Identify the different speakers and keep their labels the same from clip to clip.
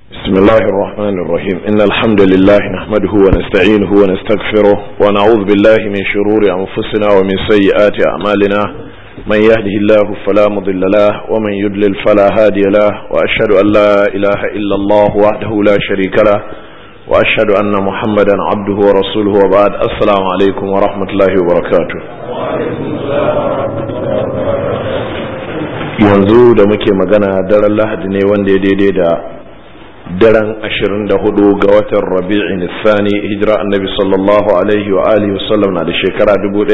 Speaker 1: بسم الله الرحمن الرحيم إن الحمد لله نحمده ونستعينه ونستغفره ونعوذ بالله من شرور أنفسنا ومن سيئات أعمالنا من يهده الله فلا مضل له ومن يضلل فلا هادي له وأشهد أن لا إله إلا الله وحده لا شريك له وأشهد أن محمدا عبده ورسوله وبعد السلام عليكم ورحمة الله وبركاته yanzu da muke magana daren lahadi ne wanda ya daidai da daren 24 ga watan rabi'in sani hijira annabi sallallahu alaihi wa alihi wasallam na da shekara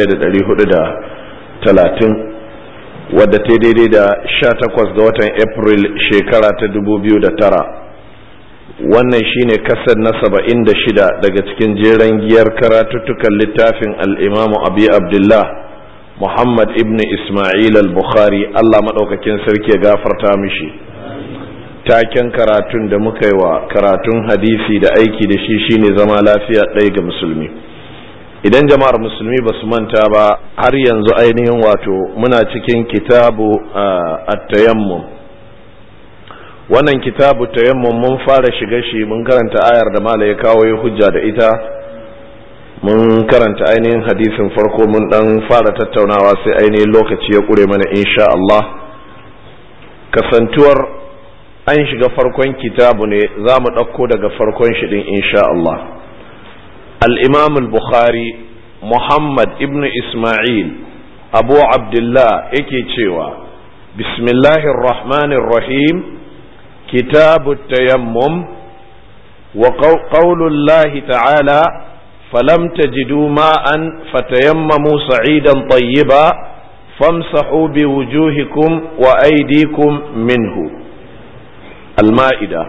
Speaker 1: 1430 wadda ta daidai da 18 ga watan april shekara ta 2009 wannan shine kasar na 76 daga cikin jeren giyar karatuttukan littafin al'imamu abi abdullah muhammad ibn ismail al-bukhari allah maɗaukakin sarki ya gafarta mishi taken karatun da muka yi wa karatun hadisi da aiki da shi shine zama lafiya ɗaya ga musulmi idan jama'ar musulmi ba su manta ba har yanzu ainihin wato muna cikin kitabu at-tayammum wannan kitabu tayammum mun fara shiga shi mun karanta ayar da mala ya kawo ya hujja da ita mun karanta ainihin hadisin farko mun dan fara tattaunawa sai ainihin lokaci ya kure mana insha Allah kasantuwar an shiga farkon kitabu ne za mu ɗauko daga farkon shi ɗin insha Allah al-imam al-bukhari muhammad ibn isma'il abu abdullah yake cewa bismillahir rahmanir rahim kitabu tayammum wa qawlullahi ta'ala falam tajidu ma'an fatayammamu sa'idan tayyiba famsahu biwujuhikum wa aydikum minhu المائدة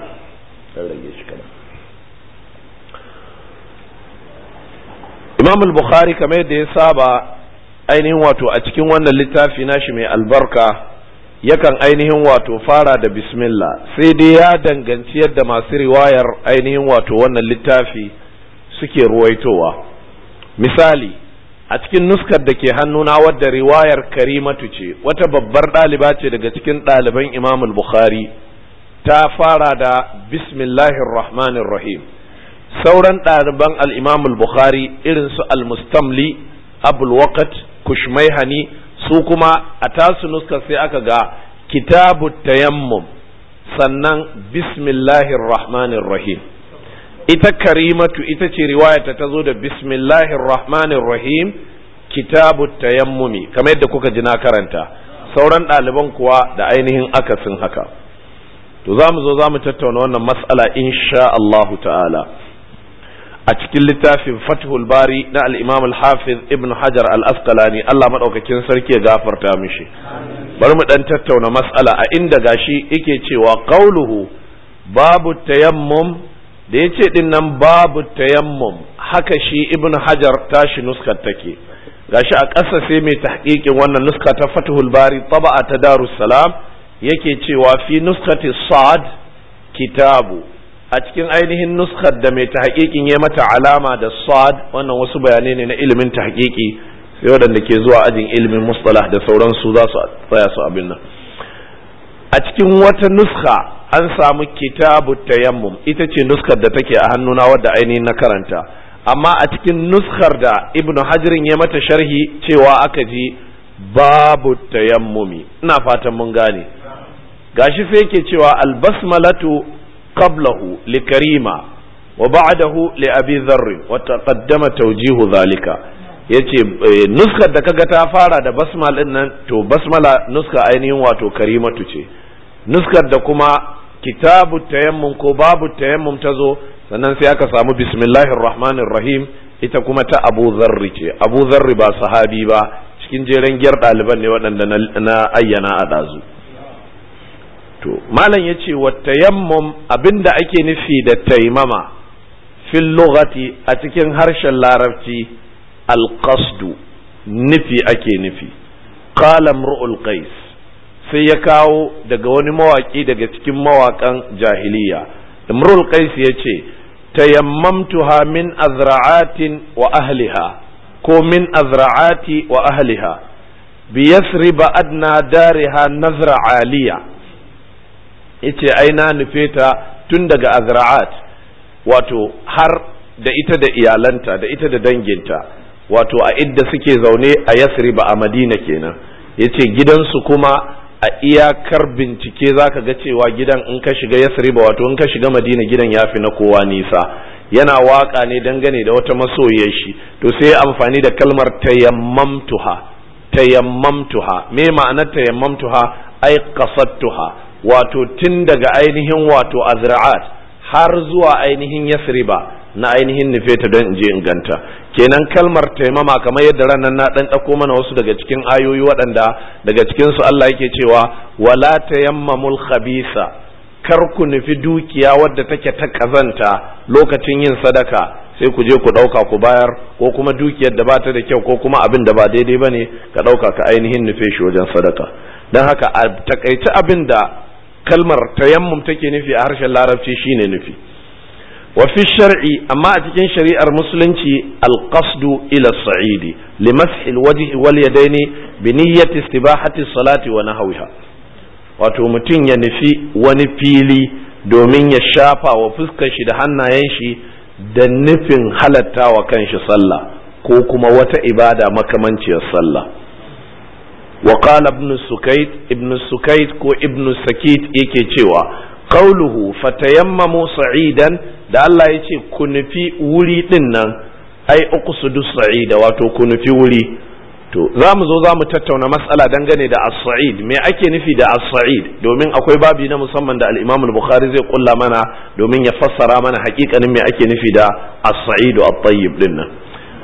Speaker 1: imam al-bukhari kamar yadda ya saba ainihin wato a cikin wannan littafi nashi mai albarka yakan ainihin wato fara da bismillah sai dai ya danganci yadda masu riwayar ainihin wato wannan littafi suke ruwaitowa misali a cikin nuskar da ke hannuna wadda riwayar karimatu ce wata babbar ɗaliba ce daga cikin ɗaliban imam al-bukhari ta fara da bismillahir rahmanir rahim sauran ɗaliban al-imam al-bukhari irin su al-mustamli abul waqt kushmaihani su kuma a tasu nuska sai aka ga kitabu tayammum sannan bismillahir rahmanir rahim ita karimatu ita ce riwayata ta zo da bismillahir rahmanir rahim kitabu tayammumi kamar yadda kuka ji na karanta sauran ɗaliban kuwa da ainihin akasin haka to za mu zo za mu tattauna wannan mas'ala insha Allahu ta'ala a cikin littafin fathul bari na al-imam al-hafiz ibn hajar al-asqalani Allah madaukakin sarki ya gafarta mishi bari mu dan tattauna mas'ala a inda gashi yake cewa qauluhu babu tayammum da yace din nan babu tayammum haka shi ibn hajar tashi nuskar take gashi a ƙasa sai mai tahqiqin wannan nuska ta fathul bari taba'a ta darus salam yake cewa fi nuskati sad kitabu a cikin ainihin nuskar da mai tahqiqin ya mata alama da sad wannan wasu bayanai ne na ilimin tahqiqi sai waɗanda ke zuwa ajin ilimin mustalah da sauransu za su tsaya su abin nan a cikin wata nuska an samu kitabu tayammum ita ce nuskar da take a hannuna wadda ainihin na karanta amma a cikin nuskar da ibnu hajirin ya mata sharhi cewa aka ji babu tayammumi ina fatan mun gane gashi sai yake cewa albasmalatu qablahu li karima wa ba'dahu li abi dharr wa taqaddama tawjihu zalika yace nuskar da kaga ta fara da basmal din nan to basmala nuska ainihin wato karimatu ce nuskar da kuma kitabu tayammum ko babu tayammum ta zo sannan sai aka samu bismillahir rahmanir rahim ita kuma ta abu dharr ce abu dharr ba sahabi ba cikin jeren giyar ɗaliban ne waɗanda na ayyana a ɗazu to malam ya ce wa tayammum abinda ake nufi da taimama fil lughati a cikin harshen larabci alqasdu nufi ake nufi qala imru'ul qais sai ya kawo daga wani mawaki daga cikin mawakan jahiliya imru'ul qais ya ce tayammamtuha min azra'atin wa ahliha ko min azra'ati wa ahliha bi yasriba adna dariha nazra aliya yace ai na nufe ta tun daga azra'at wato har da ita da iyalanta da ita da danginta wato a idda suke zaune a yasriba a madina kenan yace gidansu kuma a iyakar bincike zaka ga cewa gidan in ka shiga yasriba wato in ka shiga madina gidan yafi na kowa nisa yana waka ne dangane da wata masoyiyar shi to sai amfani da kalmar tayammamtuha tayammamtuha me ma'anar tayammamtuha ai qasadtuha wato tun daga ainihin wato azra'at har zuwa ainihin yasriba na ainihin nufe ta don je in ganta kenan kalmar taimama kamar yadda ranar na dan ɗauko mana wasu daga cikin ayoyi waɗanda daga cikin su Allah yake cewa wala tayammamul khabisa kar ku nufi dukiya wadda take ta kazanta lokacin yin sadaka sai ku je ku ɗauka ku bayar ko kuma dukiyar da bata da kyau ko kuma abin da ba daidai bane ka ɗauka ka ainihin nufe shi wajen sadaka don haka a takaici abin da kalmar tayammum take nufi a harshen larabci shine nufi wa fi shar'i amma a cikin shari'ar musulunci alqasdu ila sa'idi limashi alwajhi wal yadaini bi niyyati istibahati salati wa nahwiha wato mutum ya nufi wani fili domin ya shafa wa fuskar shi da hannayen shi da nufin halatta wa kanshi sallah ko kuma wata ibada makamanciyar sallah وقال ابن السكيت ابن السكيت كو ابن السكيت yake cewa qauluhu fatayammamu sa'idan da Allah yace ku nufi wuri din nan ai uqsudu sa'ida wato ku nufi wuri to za mu zo za mu tattauna matsala dangane da as-sa'id me ake nufi da as-sa'id domin akwai babi na musamman da al-Imam al-Bukhari zai kulla mana domin ya fassara mana hakikanin me ake nufi da as-sa'id at-tayyib din nan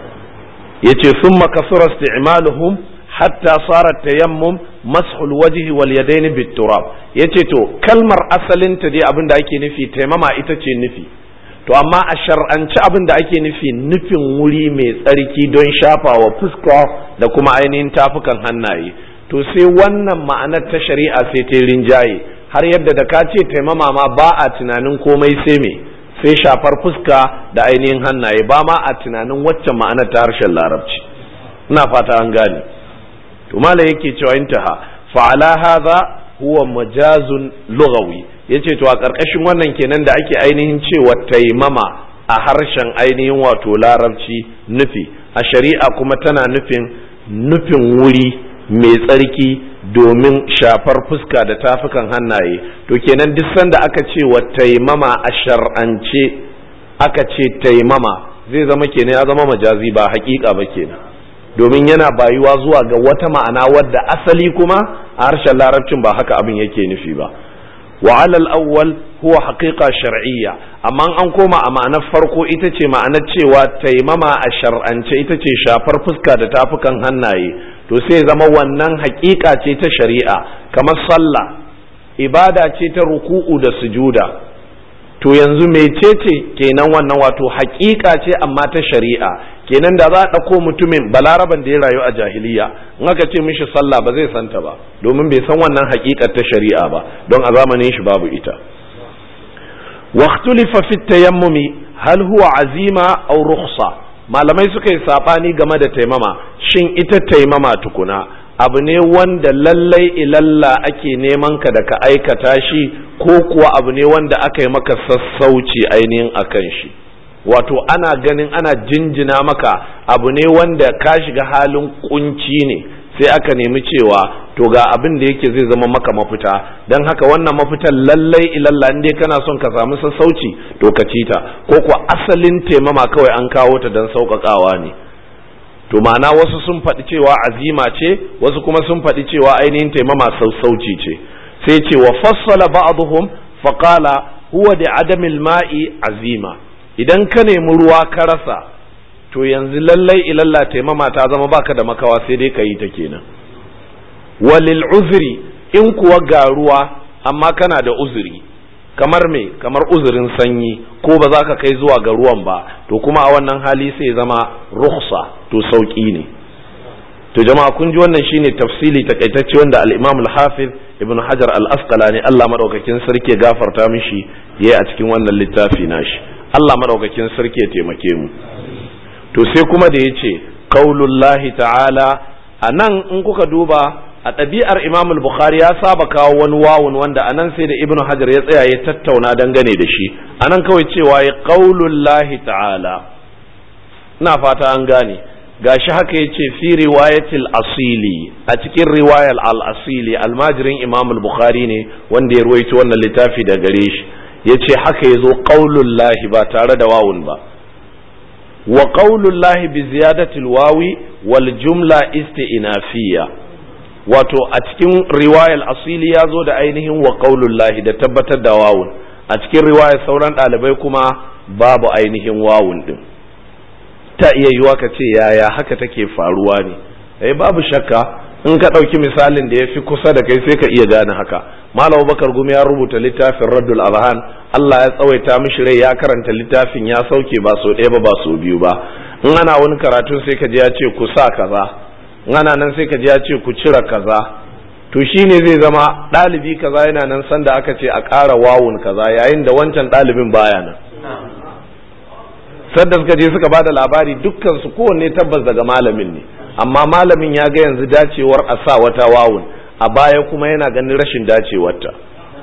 Speaker 1: yace thumma kasura isti'maluhum hatta sarar tayammum mashul wajhi wal yadaini bit turab yace to kalmar asalin ta dai abin da ake nufi taimama ita ce nufi to amma a shar'anci abin da ake nufi nufin wuri mai tsarki don shafawa fuska da kuma ainihin tafukan hannaye to sai wannan ma'anar ta shari'a sai ta rinjaye har yadda da ka ce taimama ma ba a tunanin komai sai me sai shafar fuska da ainihin hannaye ba ma a tunanin waccan ma'anar ta harshen larabci ina fata an gane to malam yake cewa intaha fa ala hadha huwa majazun lughawi yace to a karkashin wannan kenan da ake ainihin cewa taimama a harshen ainihin wato larabci nufi a shari'a kuma tana nufin nufin wuri mai tsarki domin shafar fuska da tafukan hannaye to kenan duk sanda aka ce wa taimama a shar'ance aka ce taimama zai zama kenan ya zama majazi ba hakika ba kenan domin yana bayuwa zuwa ga wata ma'ana wadda asali kuma a harshen larabcin ba haka abin yake nufi ba wa alal awwal huwa haqiqa shar'iyya amma an koma a ma'anar farko ita ce ma'anar cewa taimama a shar'ance ita ce shafar fuska da tafukan hannaye to sai zama wannan haƙiƙa ce ta shari'a kamar sallah ibada ce ta ruku'u da sujuda to yanzu mecece kenan wannan wato haƙiƙa ce amma ta shari'a kenan da za a ɗauko mutumin balaraban da ya rayu a jahiliya in aka ce mishi sallah ba zai santa ba domin bai san wannan haƙiƙar ta shari'a ba don a zamanin shi babu ita waqtulifa fi tayammumi hal huwa azima aw rukhsa malamai suka yi sabani game da taimama shin ita taimama tukuna abu ne wanda lallai ilalla ake neman ka da ka aikata shi ko kuwa abu ne wanda aka yi maka sassauci ainihin akan shi wato ana ganin ana jinjina maka abu ne wanda ka shiga halin kunci ne sai aka nemi cewa to ga abin da yake zai zama maka mafita don haka wannan mafitan lallai ilalla in dai kana son ka samu sassauci to ka ci ta ko kuwa asalin taimama kawai an kawo ta don sauƙaƙawa ne to ma'ana wasu sun faɗi cewa azima ce wasu kuma sun faɗi cewa ainihin taimama sassauci ce sai ce wa fassala ba'dhum faqala huwa da adamil ma'i azima idan ka nemi ruwa ka rasa to yanzu lallai ilalla taimama ta zama baka da makawa sai dai ka yi ta kenan walil uzri in kuwa ga ruwa amma kana da uzuri kamar me kamar uzurin sanyi ko ba za ka kai zuwa ga ruwan ba to kuma a wannan hali sai zama rukhsa to sauki ne to jama'a kun ji wannan shine tafsili takaitacce wanda al-Imam al-Hafiz Ibn Hajar al-Asqalani Allah madaukakin sarki gafarta mishi yayi a cikin wannan littafi nashi Allah madaukakin sarki ya taimake mu to sai kuma da yace qaulullahi ta'ala anan in kuka duba a ɗabi'ar imam bukhari ya saba kawo wani wawun wanda anan sai da ibnu hajar ya tsaya ya tattauna dangane da shi anan kawai cewa ya qaulullahi ta'ala ina fata an gane gashi haka yace fi riwayatil asili a cikin riwayar al-asili almajirin imam bukhari ne wanda ya ruwaito wannan littafi da gare shi yace haka yazo qaulullahi ba tare da wawun ba wa qaulullahi bi ziyadatil wawi wal jumla isti'nafiyya wato a cikin riwayar asili ya zo da ainihin wa qaulullahi da tabbatar da wawun a cikin riwayar sauran ɗalibai kuma babu ainihin wawun din ta iya yiwa ka ce yaya haka take faruwa ne eh babu shakka in ka ɗauki misalin da ya fi kusa da kai sai ka iya gane haka malam bakar gumi ya rubuta littafin raddul azhan Allah ya tsawaita mishi rai ya karanta littafin ya sauke ba so ɗaya ba ba so biyu ba in ana wani karatu sai ka ji ya ce ku sa kaza in ana nan sai ka ji ya ce ku cire kaza to shine zai zama ɗalibi kaza yana nan sanda aka ce a ƙara wawun kaza yayin da wancan ɗalibin baya nan sadda suka je suka bada labari dukkan su kowanne tabbas daga malamin ne amma malamin ya ga yanzu dacewar a sa wata wawun a baya kuma yana ganin rashin dacewarta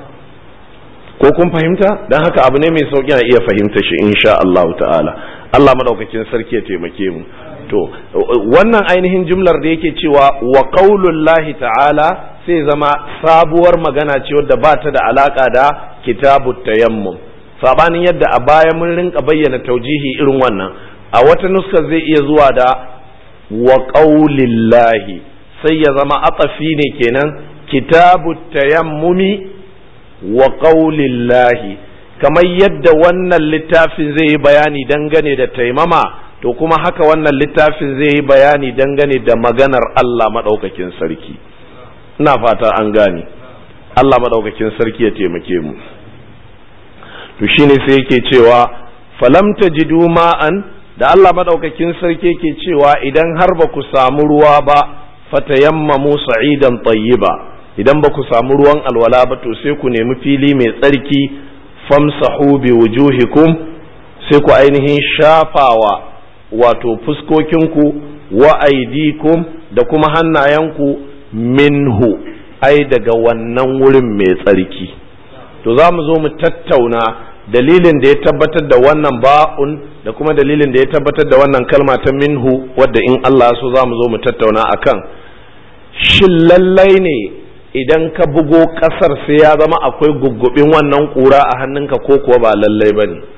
Speaker 1: ko kun fahimta don haka abu ne mai sauki a iya fahimta shi insha Allah ta'ala Allah madaukakin sarki ya taimake mu to wannan ainihin jumlar da yake cewa wa qaulullahi ta'ala sai zama sabuwar magana ce wadda ba ta da alaka da kitabut tayammum sabanin yadda a baya mun rinka bayyana taujihi irin wannan a wata nuskar zai iya zuwa da wa qaulillahi sai ya zama atafi ne kenan kitabut tayammumi wa qaulillahi kamar yadda wannan littafin zai yi bayani dangane da taimama to kuma haka wannan littafin zai yi bayani dangane da maganar Allah madaukakin sarki ina fata an gane Allah madaukakin sarki ya taimake mu to shine sai yake cewa falam tajidu ma'an da Allah madaukakin sarki yake cewa idan har ba ku samu ruwa ba fatayammamu sa'idan tayyiba idan ba ku samu ruwan alwala ba to sai ku nemi fili mai tsarki famsahu bi wujuhikum sai ku ainihin shafawa wato fuskokinku wa aidikum da kuma hannayenku minhu ai daga wannan wurin mai tsarki to za mu zo mu tattauna dalilin da ya tabbatar da wannan ba'un da kuma dalilin da ya tabbatar da wannan kalma ta minhu wadda in Allah so za mu zo mu tattauna akan shin lallai ne idan ka bugo kasar sai ya zama akwai guggubin wannan kura a hannunka ko kuwa ba lallai ba ne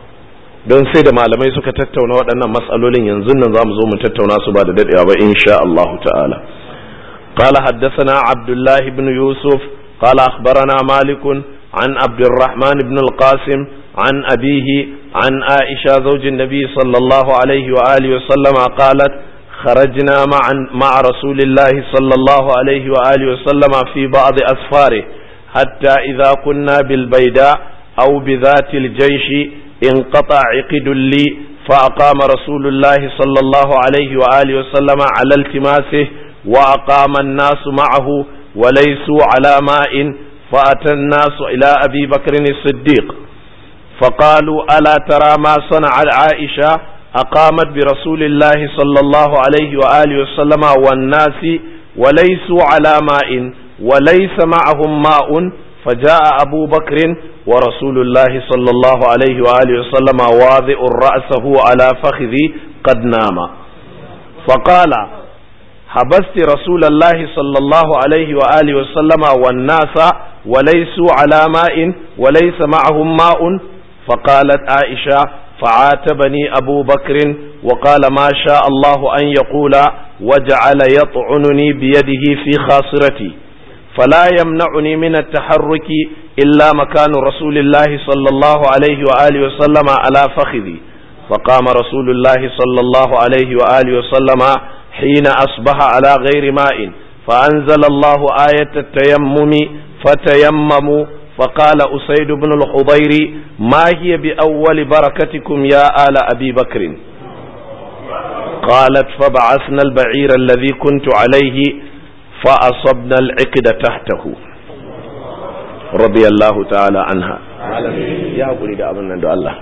Speaker 1: don sai da malamai suka tattauna waɗannan matsalolin yanzu nan za mu zo mu tattauna su ba da daɗewa ba insha Allah ta'ala قال حدثنا عبد الله بن يوسف قال أخبرنا مالك عن عبد الرحمن بن القاسم عن أبيه عن عائشة زوج النبي صلى الله عليه وآله وسلم قالت خرجنا مع مع رسول الله صلى الله عليه وآله وسلم في بعض أسفاره حتى إذا كنا بالبيداء أو بذات الجيش انقطع عقد لي فأقام رسول الله صلى الله عليه وآله وسلم على التماسه وأقام الناس معه وليسوا على ماء فأتى الناس إلى أبي بكر الصديق فقالوا ألا ترى ما صنع عائشة أقامت برسول الله صلى الله عليه وآله وسلم والناس وليسوا على ماء وليس معهم ماء فجاء أبو بكر ورسول الله صلى الله عليه وآله وسلم واضع رأسه على فخذي قد نام فقال حبست رسول الله صلى الله عليه وآله وسلم والناس وليسوا على ماء وليس معهم ماء فقالت عائشة فعاتبني أبو بكر وقال ما شاء الله أن يقول وجعل يطعنني بيده في خاصرتي فلا يمنعني من التحرك إلا مكان رسول الله صلى الله عليه وآله وسلم على فخذي فقام رسول الله صلى الله عليه وآله وسلم حين أصبح على غير ماء فأنزل الله آية التيمم فتيمموا فقال أسيد بن الحضير ما هي بأول بركتكم يا آل أبي بكر قالت فبعثنا البعير الذي كنت عليه فأصبنا العقد تحته رضي الله تعالى عنها يا أقولي da abin nan da Allah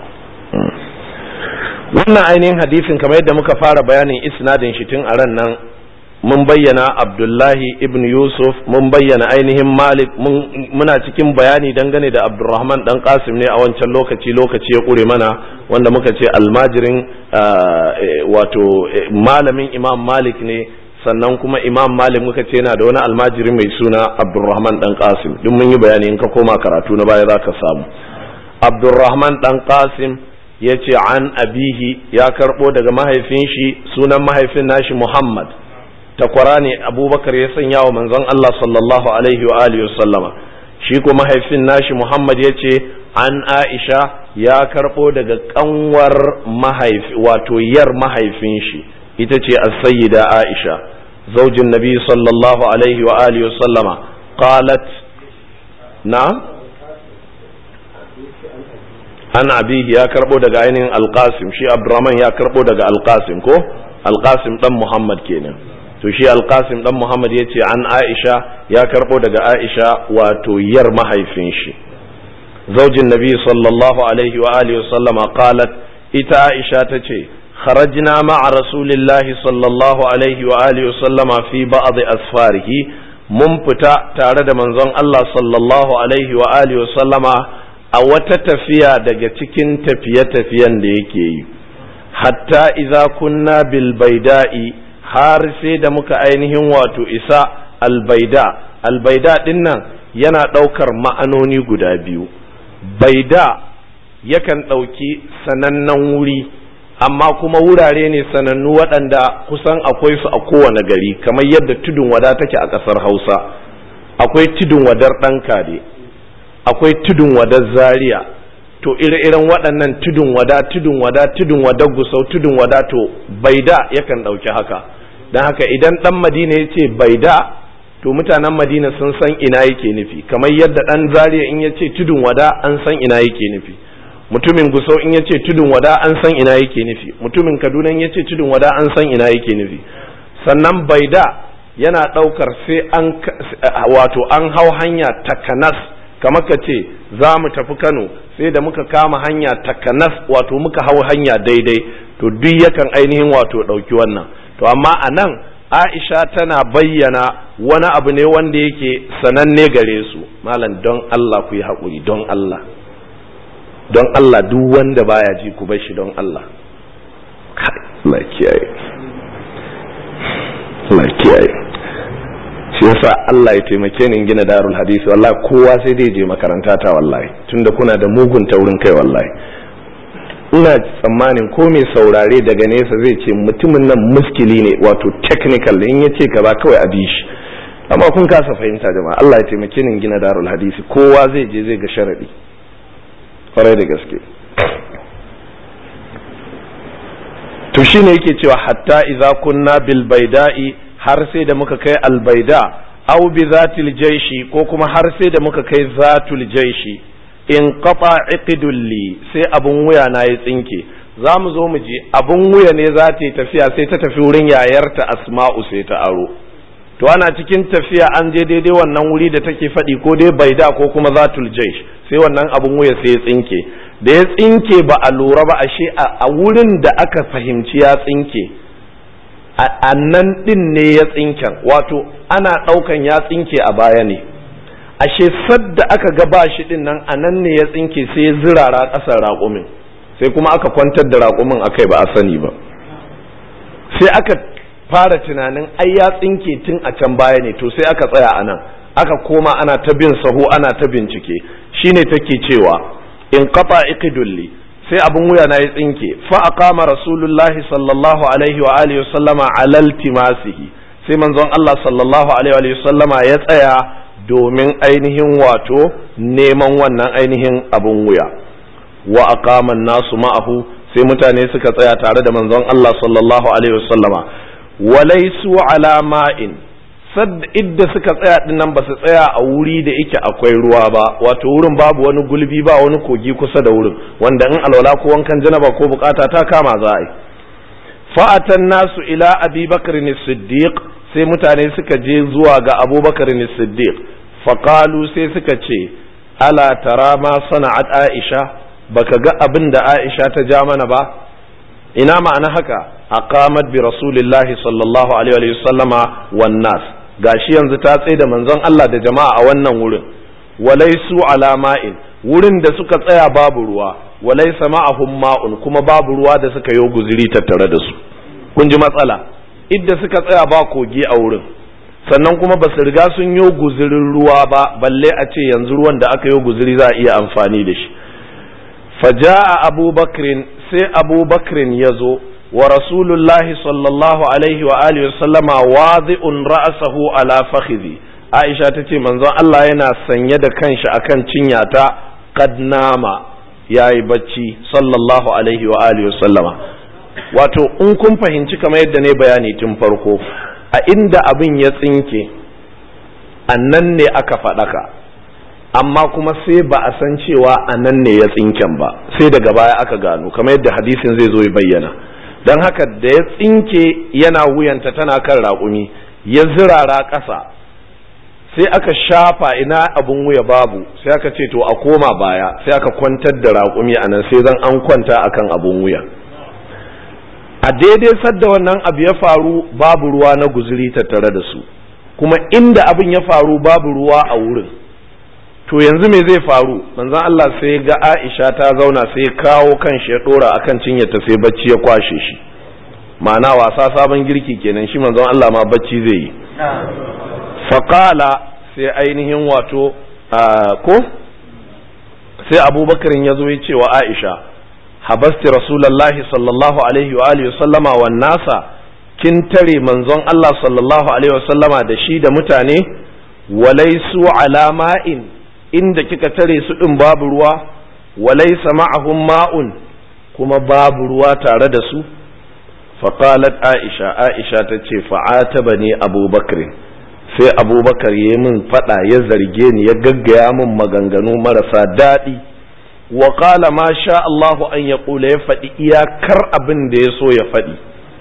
Speaker 1: wannan ainihin hadisin kamar yadda muka fara bayanin isnadin shi tun a ran nan mun bayyana abdullahi ibn yusuf mun bayyana ainihin malik muna cikin bayani dangane da abdurrahman dan qasim ne a wancan lokaci lokaci ya kure mana wanda muka ce almajirin wato malamin imam malik ne sannan kuma imam malik muka ce yana da wani almajiri mai suna abdurrahman dan qasim duk mun yi bayani in ka koma karatu na baya zaka samu abdurrahman dan qasim ya ce an abihi ya karbo daga mahaifin shi sunan mahaifin nashi muhammad takwara ne abubakar ya sanya wa manzon Allah sallallahu alaihi wa alihi sallama shi ko mahaifin nashi Muhammad ya ce an Aisha ya karɓo daga kanwar mahaifi wato yar mahaifin shi ita ce as-sayyida Aisha zaujin nabi sallallahu alaihi wa alihi sallama qalat na an abihi ya karɓo daga ainihin alqasim shi Abdurrahman ya karɓo daga alqasim ko alqasim dan Muhammad kenan to shi alkasim dan muhammad ya ce an aisha ya karbo daga aisha wato yar mahaifin shi zaujin nabi sallallahu alaihi wa alihi sallama qalat ita aisha ta ce kharajna ma'a rasulillahi sallallahu alaihi wa alihi sallama fi ba'd asfarihi mun fita tare da manzon Allah sallallahu alaihi wa alihi sallama a wata tafiya daga cikin tafiye-tafiyen da yake yi hatta idza kunna bil baida'i har sai da muka ainihin wato isa albaida albaida din nan yana ɗaukar ma'anoni guda biyu baida yakan ɗauki sanannen wuri amma kuma wurare ne sanannu waɗanda kusan akwai su a kowane gari kamar yadda tudun wada take a ƙasar hausa akwai tudun wadar ɗan kare akwai tudun wadar zaria to ire-iren waɗannan tudun wada tudun wada tudun wada gusau tudun wada to baida yakan ɗauki haka don haka idan ɗan madina ya ce bai da to mutanen madina sun san ina yake nufi kamar yadda ɗan zariya in ya ce tudun wada an san ina yake nufi mutumin gusau in ya ce tudun wada an san ina yake nufi mutumin kaduna in ya ce tudun wada an san ina yake nufi sannan bai da yana ɗaukar sai an wato an hau hanya takanas kamar ka ce za mu tafi kano sai da muka kama hanya takanas wato muka hau hanya daidai to duk yakan ainihin wato ɗauki wannan to amma a nan aisha tana bayyana wani abu ne wanda yake sananne gare su malam don allah ku yi haƙuri don allah don allah duk wanda baya ji ku bar shi don allah Allah kiyaye Allah kiyaye shi yasa Allah ya taimake ni gina darul hadisi wallahi kowa sai dai je makaranta ta wallahi tunda kuna da mugun taurin kai wallahi ina tsammanin ko mai saurare daga nesa zai ce mutumin nan muskili ne wato technical in ya ce kaza kawai a bi shi amma kun kasa fahimta jama'a Allah ya taimake ni gina darul hadisi kowa zai je zai ga sharadi kwarai da gaske to shine yake cewa hatta idza kunna bil baida'i har sai da muka kai al baida aw bi zatil jaishi ko kuma har sai da muka kai zatul jaishi in qata iqdul li sai abun wuya na ya tsinke za mu zo mu je abun wuya ne za ta yi tafiya sai ta tafi wurin yayarta asma'u sai ta aro to ana cikin tafiya an je daidai wannan wuri da take faɗi ko dai baida ko kuma zatul jaish sai wannan abun wuya sai ya tsinke da ya tsinke ba a lura ba ashe a wurin da aka fahimci ya tsinke a nan din ne ya tsinken wato ana ɗaukan ya tsinke a baya ne ashe sadda aka ga ba shi din nan a nan ne ya tsinke sai ya zirara ƙasar raƙumin sai kuma aka kwantar da raƙumin akai ba a sani ba sai aka fara tunanin ai ya tsinke tun a can baya ne to sai aka tsaya a nan aka koma ana ta bin saho ana ta bincike shine take cewa in qata iqdulli sai abun wuya na ya tsinke fa aqama rasulullahi sallallahu alaihi wa alihi sallama alal timasihi sai manzon Allah sallallahu alaihi wa sallama ya tsaya domin ainihin wato neman wannan ainihin abun wuya wa aqama nasu ma'ahu sai mutane suka tsaya tare da manzon Allah sallallahu alaihi wa sallama walaisu ala ma'in sad idda suka tsaya din nan ba su tsaya a wuri da yake akwai ruwa ba wato wurin babu wani gulbi ba wani kogi kusa da wurin wanda in alwala ko wankan janaba ko bukata ta kama za a yi fa'atan nasu ila abi bakar siddiq sai mutane suka je zuwa ga abubakar siddiq faƙalu sai suka ce ala tara ma sana'at aisha baka ga abin da aisha ta ja mana ba ina ma'ana haka aqamat bi rasulillahi sallallahu alaihi wa sallama wan nas gashi yanzu ta tsaye da manzon Allah da jama'a a wannan wurin walaisu ala ma'in wurin da suka tsaya babu ruwa walaisa ma'ahum ma'un kuma babu ruwa da suka yi guziri tattare da su kun ji matsala idda suka tsaya ba kogi a wurin sannan kuma ba su riga sun yi guzirin ruwa ba balle a ce yanzu ruwan da aka yi guziri za a iya amfani da shi faja'a abubakrin sai abubakrin ya zo wa rasulullahi sallallahu alaihi wa alihi wa sallama wadi'un ra'sahu ala fakhidhi aisha ta ce manzon Allah yana sanye da kanshi akan cinyata qad nama yayi bacci sallallahu alaihi wa alihi wa sallama wato in kun fahimci kamar yadda ne bayani tun farko a inda abin ya tsinke annan ne aka faɗaka amma kuma sai ba a san cewa a nan ne ya tsinken ba sai daga baya aka gano kamar yadda hadisin zai zo ya bayyana don haka da ya tsinke yana wuyanta tana kan raƙumi ya zirara ƙasa sai aka shafa ina abin wuya babu sai aka ce to a koma baya sai aka kwantar da raƙumi a nan sai zan an kwanta akan abin wuya a daidai sadda wannan abu ya faru babu ruwa na guzuri tattare da su kuma inda abin ya faru babu ruwa a wurin to yanzu me zai faru manzon Allah sai ga Aisha ta zauna sai kawo kan shi ya dora akan cinyarta sai bacci ya kwashe shi ma'ana wasa sabon girki kenan shi manzon Allah ma bacci zai yi faqala sai ainihin wato ko sai abubakarin ya zo ya ce wa Aisha habasti rasulallahi sallallahu alaihi wa alihi sallama wan nasa kin tare manzon Allah sallallahu alaihi wa sallama da shi da mutane walaisu alama'in inda kika tare su ɗin babu ruwa walaisa ma'ahum ma'un kuma babu ruwa tare da su faqalat aisha aisha ta ce fa'ataba ne abubakar sai abubakar ya min fada ya zarge ni ya gaggaya min maganganu marasa daɗi wa qala ma sha Allahu an ya ya faɗi iyakar abin da ya so ya faɗi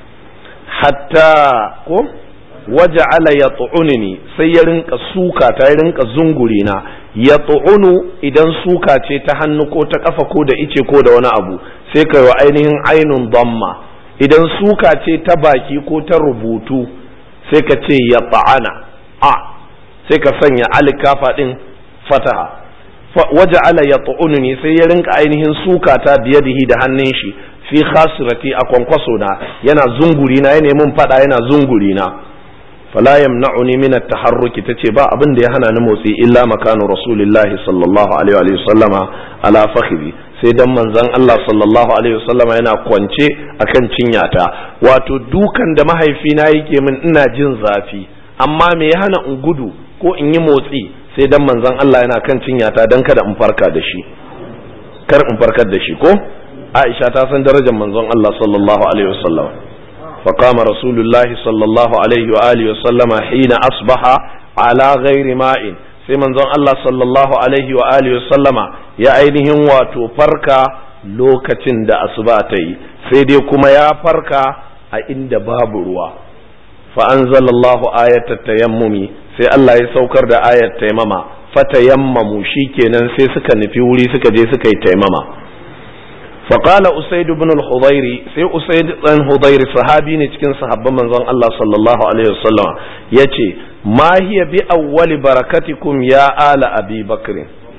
Speaker 1: hatta ko waja'ala ya ni sai ya rinka suka ta ya rinka zunguri na ya idan suka ce ta hannu ko ta kafa ko da ice ko da wani abu sai ka yi ainihin ainun damma idan suka ce ta baki ko ta rubutu sai ka ce ya ta'ana a sai ka sanya alikafa din fataha waja'ala ya ni sai ya rinka ainihin suka ta biyadihi da hannun shi fi khasirati a kwankwaso na yana zunguri na ya nemi fada yana zunguri na fala yamna'uni min at-taharruki tace ba abin da ya hana ni motsi illa makanu rasulillahi sallallahu alaihi wa sallama ala fakhri sai dan manzon Allah sallallahu alaihi wa sallama yana kwance akan cinyata wato dukan da mahaifina yake min ina jin zafi amma me ya hana in gudu ko in yi motsi sai dan manzon Allah yana kan cinyata dan kada in farka da shi kar in farkar da shi ko Aisha ta san darajar manzon Allah sallallahu alaihi wa sallama فقام رسول الله صلى الله عليه وآله وسلم حين أصبح على غير ماء sai manzon Allah sallallahu alaihi wa alihi wa sallama ya ainihin wato farka lokacin da asuba ta yi sai dai kuma ya farka a inda babu ruwa fa anzalallahu ayatat tayammumi sai Allah ya saukar da ayat taimama fa tayammamu shikenan sai suka nufi wuri suka je suka yi taimama فقال أسيد بن الخضير سي أسيد بن الخضير صحابي نتكين صحابة من زن الله صلى الله عليه وسلم يتي ما هي بأول بركتكم يا آل أبي بكر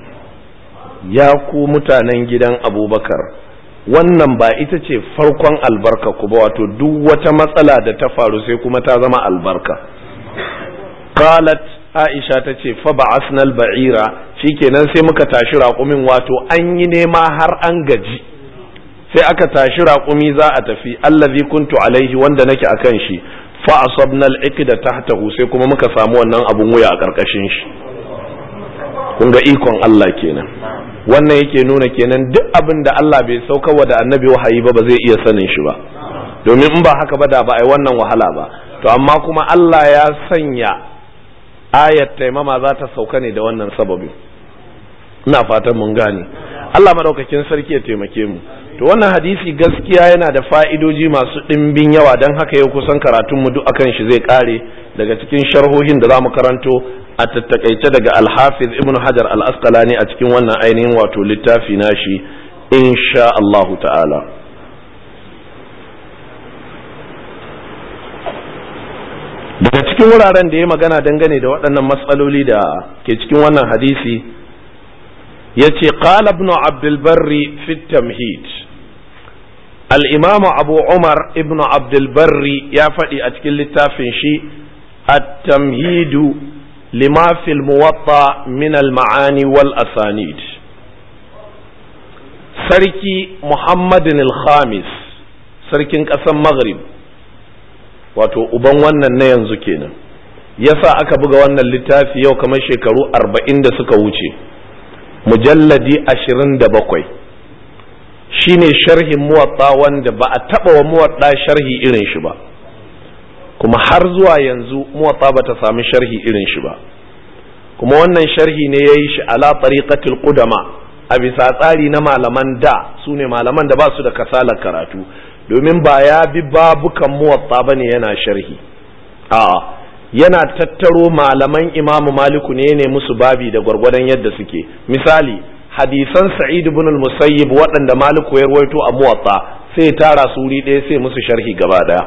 Speaker 1: يا ku mutanen gidan abubakar wannan ba ita ce farkon albarka ku ba wato duk wata matsala da ta faru sai kuma ta zama albarka qalat aisha ta ce fa ba'asna al-ba'ira shikenan sai muka tashi raƙumin wato an yi nema har an gaji sai aka tashi raƙumi za a tafi allazi kuntu alaihi wanda nake akan shi fa asabna al-iqda tahtahu sai kuma muka samu wannan abun wuya a karkashin shi kun ga ikon Allah kenan wannan yake nuna kenan duk abin da Allah bai sauka wa da annabi wahayi ba ba zai iya sanin shi ba domin in ba haka ba da ba ai wannan wahala ba to amma kuma Allah ya sanya ayat taimama za ta sauka ne da wannan sababin ina fatan mun gane Allah madaukakin sarki ya taimake mu to wannan hadisi gaskiya yana da fa'idoji masu ɗimbin yawa don haka yau kusan karatunmu duk akan shi zai ƙare daga cikin sharhohin da za mu karanto a tattakaice daga alhafiz ibn hajar al-asqalani a cikin wannan ainihin wato littafi nashi insha Allahu ta'ala cikin wuraren da ya magana dangane da waɗannan matsaloli da ke cikin wannan hadisi ya ce qala ibn abdulbarri fi tamhid al-imam abu umar ibn abdulbarri ya faɗi a cikin littafin shi at-tamhidu lima fil muwatta min al-ma'ani wal asanid sarki muhammadin al-khamis sarkin ƙasar maghrib wato uban wannan na yanzu kenan yasa aka buga wannan littafi yau kamar shekaru arba'in da suka wuce mujalladi ashirin da bakwai shine sharhin muwatta wanda ba a taɓa wa muwatta sharhi irin shi ba kuma har zuwa yanzu muwatta ba ta sami sharhi irin shi ba kuma wannan sharhi ne ya yi shi ala tariqatil qudama a bisa tsari na malaman da su ne malaman da ba su da kasalar karatu domin ba ya bi babukan muwatta ba ne yana sharhi a'a yana tattaro malaman imamu maliku ne ne musu babi da gwargwadon yadda suke misali hadisan sa'id ibn al-musayyib waɗanda maliku ya rawaito a muwatta sai ya tara su wuri ɗaya sai musu sharhi gaba ɗaya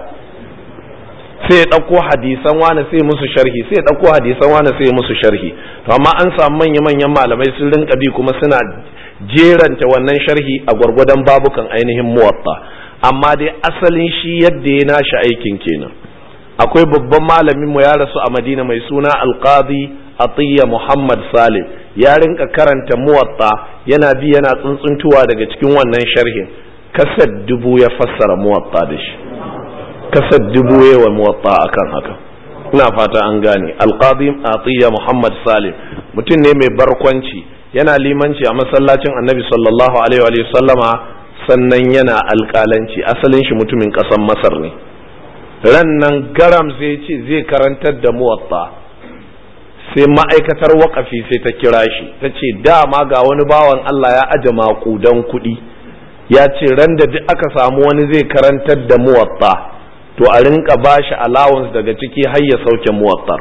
Speaker 1: sai ya ɗauko hadisan wani sai musu sharhi sai ya ɗauko hadisan wani sai musu sharhi to amma an samu manya-manyan malamai sun rinka bi kuma suna jeranta wannan sharhi a gwargwadon babukan ainihin muwatta amma dai asalin shi yadda ya nashi aikin kenan akwai babban malamin mu ya rasu a madina mai suna alqadi atiyya muhammad salim ya rinka karanta muwatta yana bi yana tsuntsuntuwa daga cikin wannan sharhin kasar dubu ya fassara muwatta da shi kasar dubu ya wa muwatta akan haka ina fata an gane alqadi atiyya muhammad salim mutum ne mai barkwanci yana limanci a masallacin annabi sallallahu alaihi wa sallama sannan yana alƙalanci asalin shi mutumin ƙasar masar ne ran nan garam zai ce zai karantar da muwatta sai ma'aikatar waƙafi sai ta kira shi ta ce dama ga wani bawan Allah ya aje maƙudan kuɗi ya ce ran da duk aka samu wani zai karantar da muwatta to a rinka bashi allowance daga ciki har ya sauke muwattar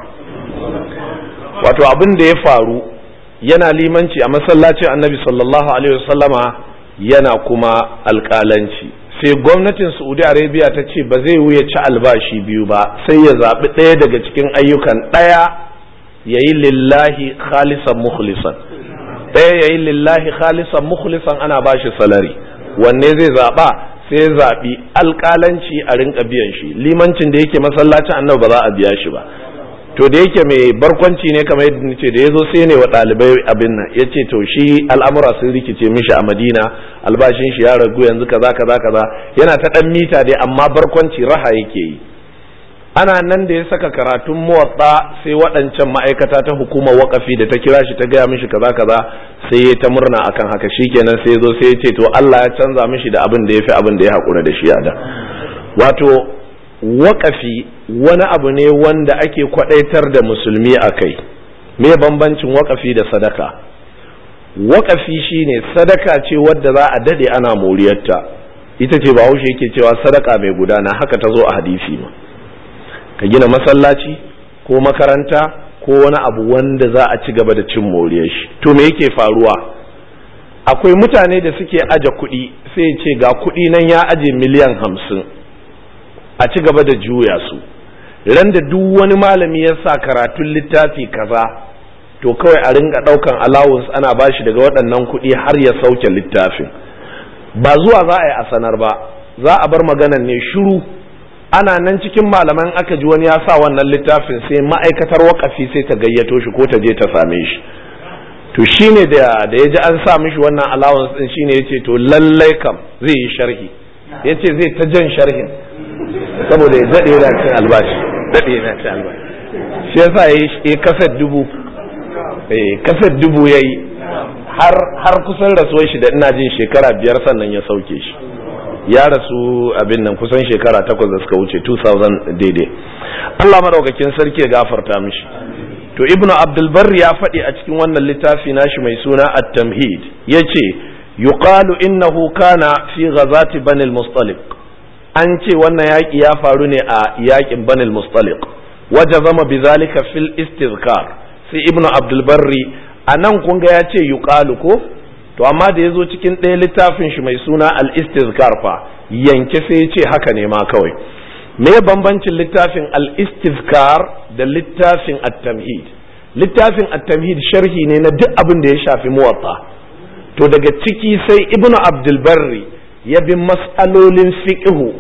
Speaker 1: wato abin da ya faru yana limanci a masallacin annabi sallallahu alaihi wasallama yana kuma alƙalanci sai gwamnatin saudi arabia ta ce ba zai wuya ci albashi biyu ba sai ya zaɓi ɗaya daga cikin ayyukan ɗaya ya yi lillahi khalisan mukhlisan ɗaya ya yi lillahi khalisan mukhlisan ana ba shi salari wanne zai zaɓa sai zaɓi alƙalanci a rinka biyan shi limancin da yake masallacin annabi ba za a biya shi ba to da yake mai barkwanci ne kamar yadda nace da yazo sai ne wa ɗalibai abin nan yace to shi al'amura sun rikice mishi a Madina albashin shi ya ragu yanzu kaza kaza kaza yana ta dan mita dai amma barkwanci raha yake yi ana nan da ya saka karatun muwatta sai waɗancan ma'aikata ta hukumar wakafi da ta kira shi ta gaya mishi kaza kaza sai ya ta murna akan haka shikenan sai zo sai ya ce to Allah ya canza mishi da abin da ya fi abin da ya haƙura da shi a da wato waƙafi wani abu ne wanda ake kwaɗaitar da musulmi a kai me bambancin waƙafi da sadaka waƙafi shine sadaka ce wadda za a daɗe ana moriyarta ita ce ba haushe yake cewa sadaka mai gudana haka ta zo a hadisi ma ka gina masallaci ko makaranta ko wani abu wanda za a ci gaba da cin moriyar shi to me yake faruwa akwai mutane da suke aje kuɗi sai ce ga kuɗi nan ya aje miliyan hamsin a ci gaba da juya su ran da duk wani malami ya sa karatun littafi kaza to kawai a ringa daukan allowance ana bashi daga waɗannan kuɗi har ya sauke littafin ba zuwa za a yi a sanar ba za a bar maganan ne shiru ana nan cikin malaman aka ji wani ya sa wannan littafin sai ma'aikatar wakafi sai ta gayyato shi ko ta je ta same shi to shine da da ya ji an sa mishi wannan allowance din shine yace to lallai kam zai yi sharhi yace zai ta jan sharhin saboda ya daɗe yana cin albashi daɗe yana cin albashi shi yasa ya yi kasar dubu kasar dubu ya yi har kusan rasuwar shi da ina jin shekara biyar sannan ya sauke shi ya rasu abin nan kusan shekara takwas da suka wuce 2000 daidai Allah madaukakin sarki ya gafarta mishi to ibnu abdulbar ya faɗi a cikin wannan littafi nashi mai suna at-tamhid yace yuqalu innahu kana fi ghazati bani al-mustaliq an ce wannan yaƙi ya faru ne a yaƙin banil mustaliq waje zama bizalika fil istizkar sai ibnu abdulbarri a nan kun ga ya ce yuqalu ko to amma da ya zo cikin ɗaya littafin shi mai suna al istizkar fa yanke sai ya ce haka ne ma kawai me bambancin littafin al-istizkar da littafin at-tamhid littafin at-tamhid sharhi ne na duk abin da ya shafi muwatta to daga ciki sai ibnu abdul barri ya bi mas'alolin fiqhu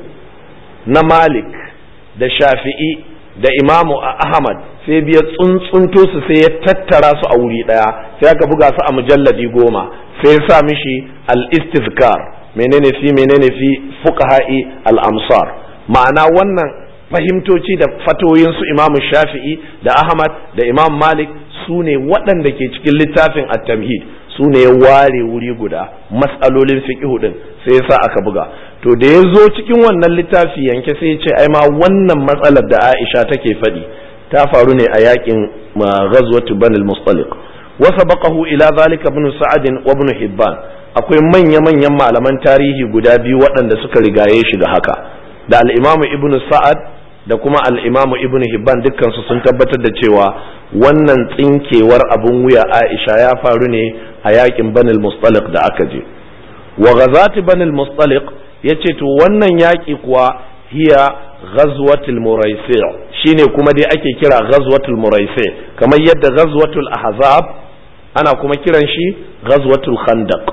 Speaker 1: na malik da shafi'i da imamu ahmad sai biya tsuntsunto su sai ya tattara su a wuri daya sai aka buga su a mujalladi goma sai ya sa mishi al-istizkar menene fi menene fi fuqaha'i al-amsar ma'ana wannan fahimtoci da fatoyin su imamu shafi'i da ahmad da imam malik su ne waɗanda ke cikin littafin at-tamhid su ne ya ware wuri guda matsalolin fiqhu din sai ya sa aka buga to da ya zo cikin wannan littafi yanke sai ya ce ai ma wannan matsalar da Aisha take faɗi ta faru ne a yakin ghazwatu banil mustaliq wa sabaqahu ila zalika ibn sa'ad wa ibn hibban akwai manya manyan malaman tarihi guda biyu waɗanda suka rigaye shi ga haka da al-imamu ibn sa'ad da kuma al-imamu ibn hibban dukkan su sun tabbatar da cewa wannan tsinkewar abun wuya Aisha ya faru ne a yakin banil mustaliq da aka je wa ghazati banil mustaliq yace to wannan yaki kuwa hiya ghazwatul muraisi shine kuma dai ake kira ghazwatul muraisi kamar yadda ghazwatul ahzab ana kuma kiran shi ghazwatul khandaq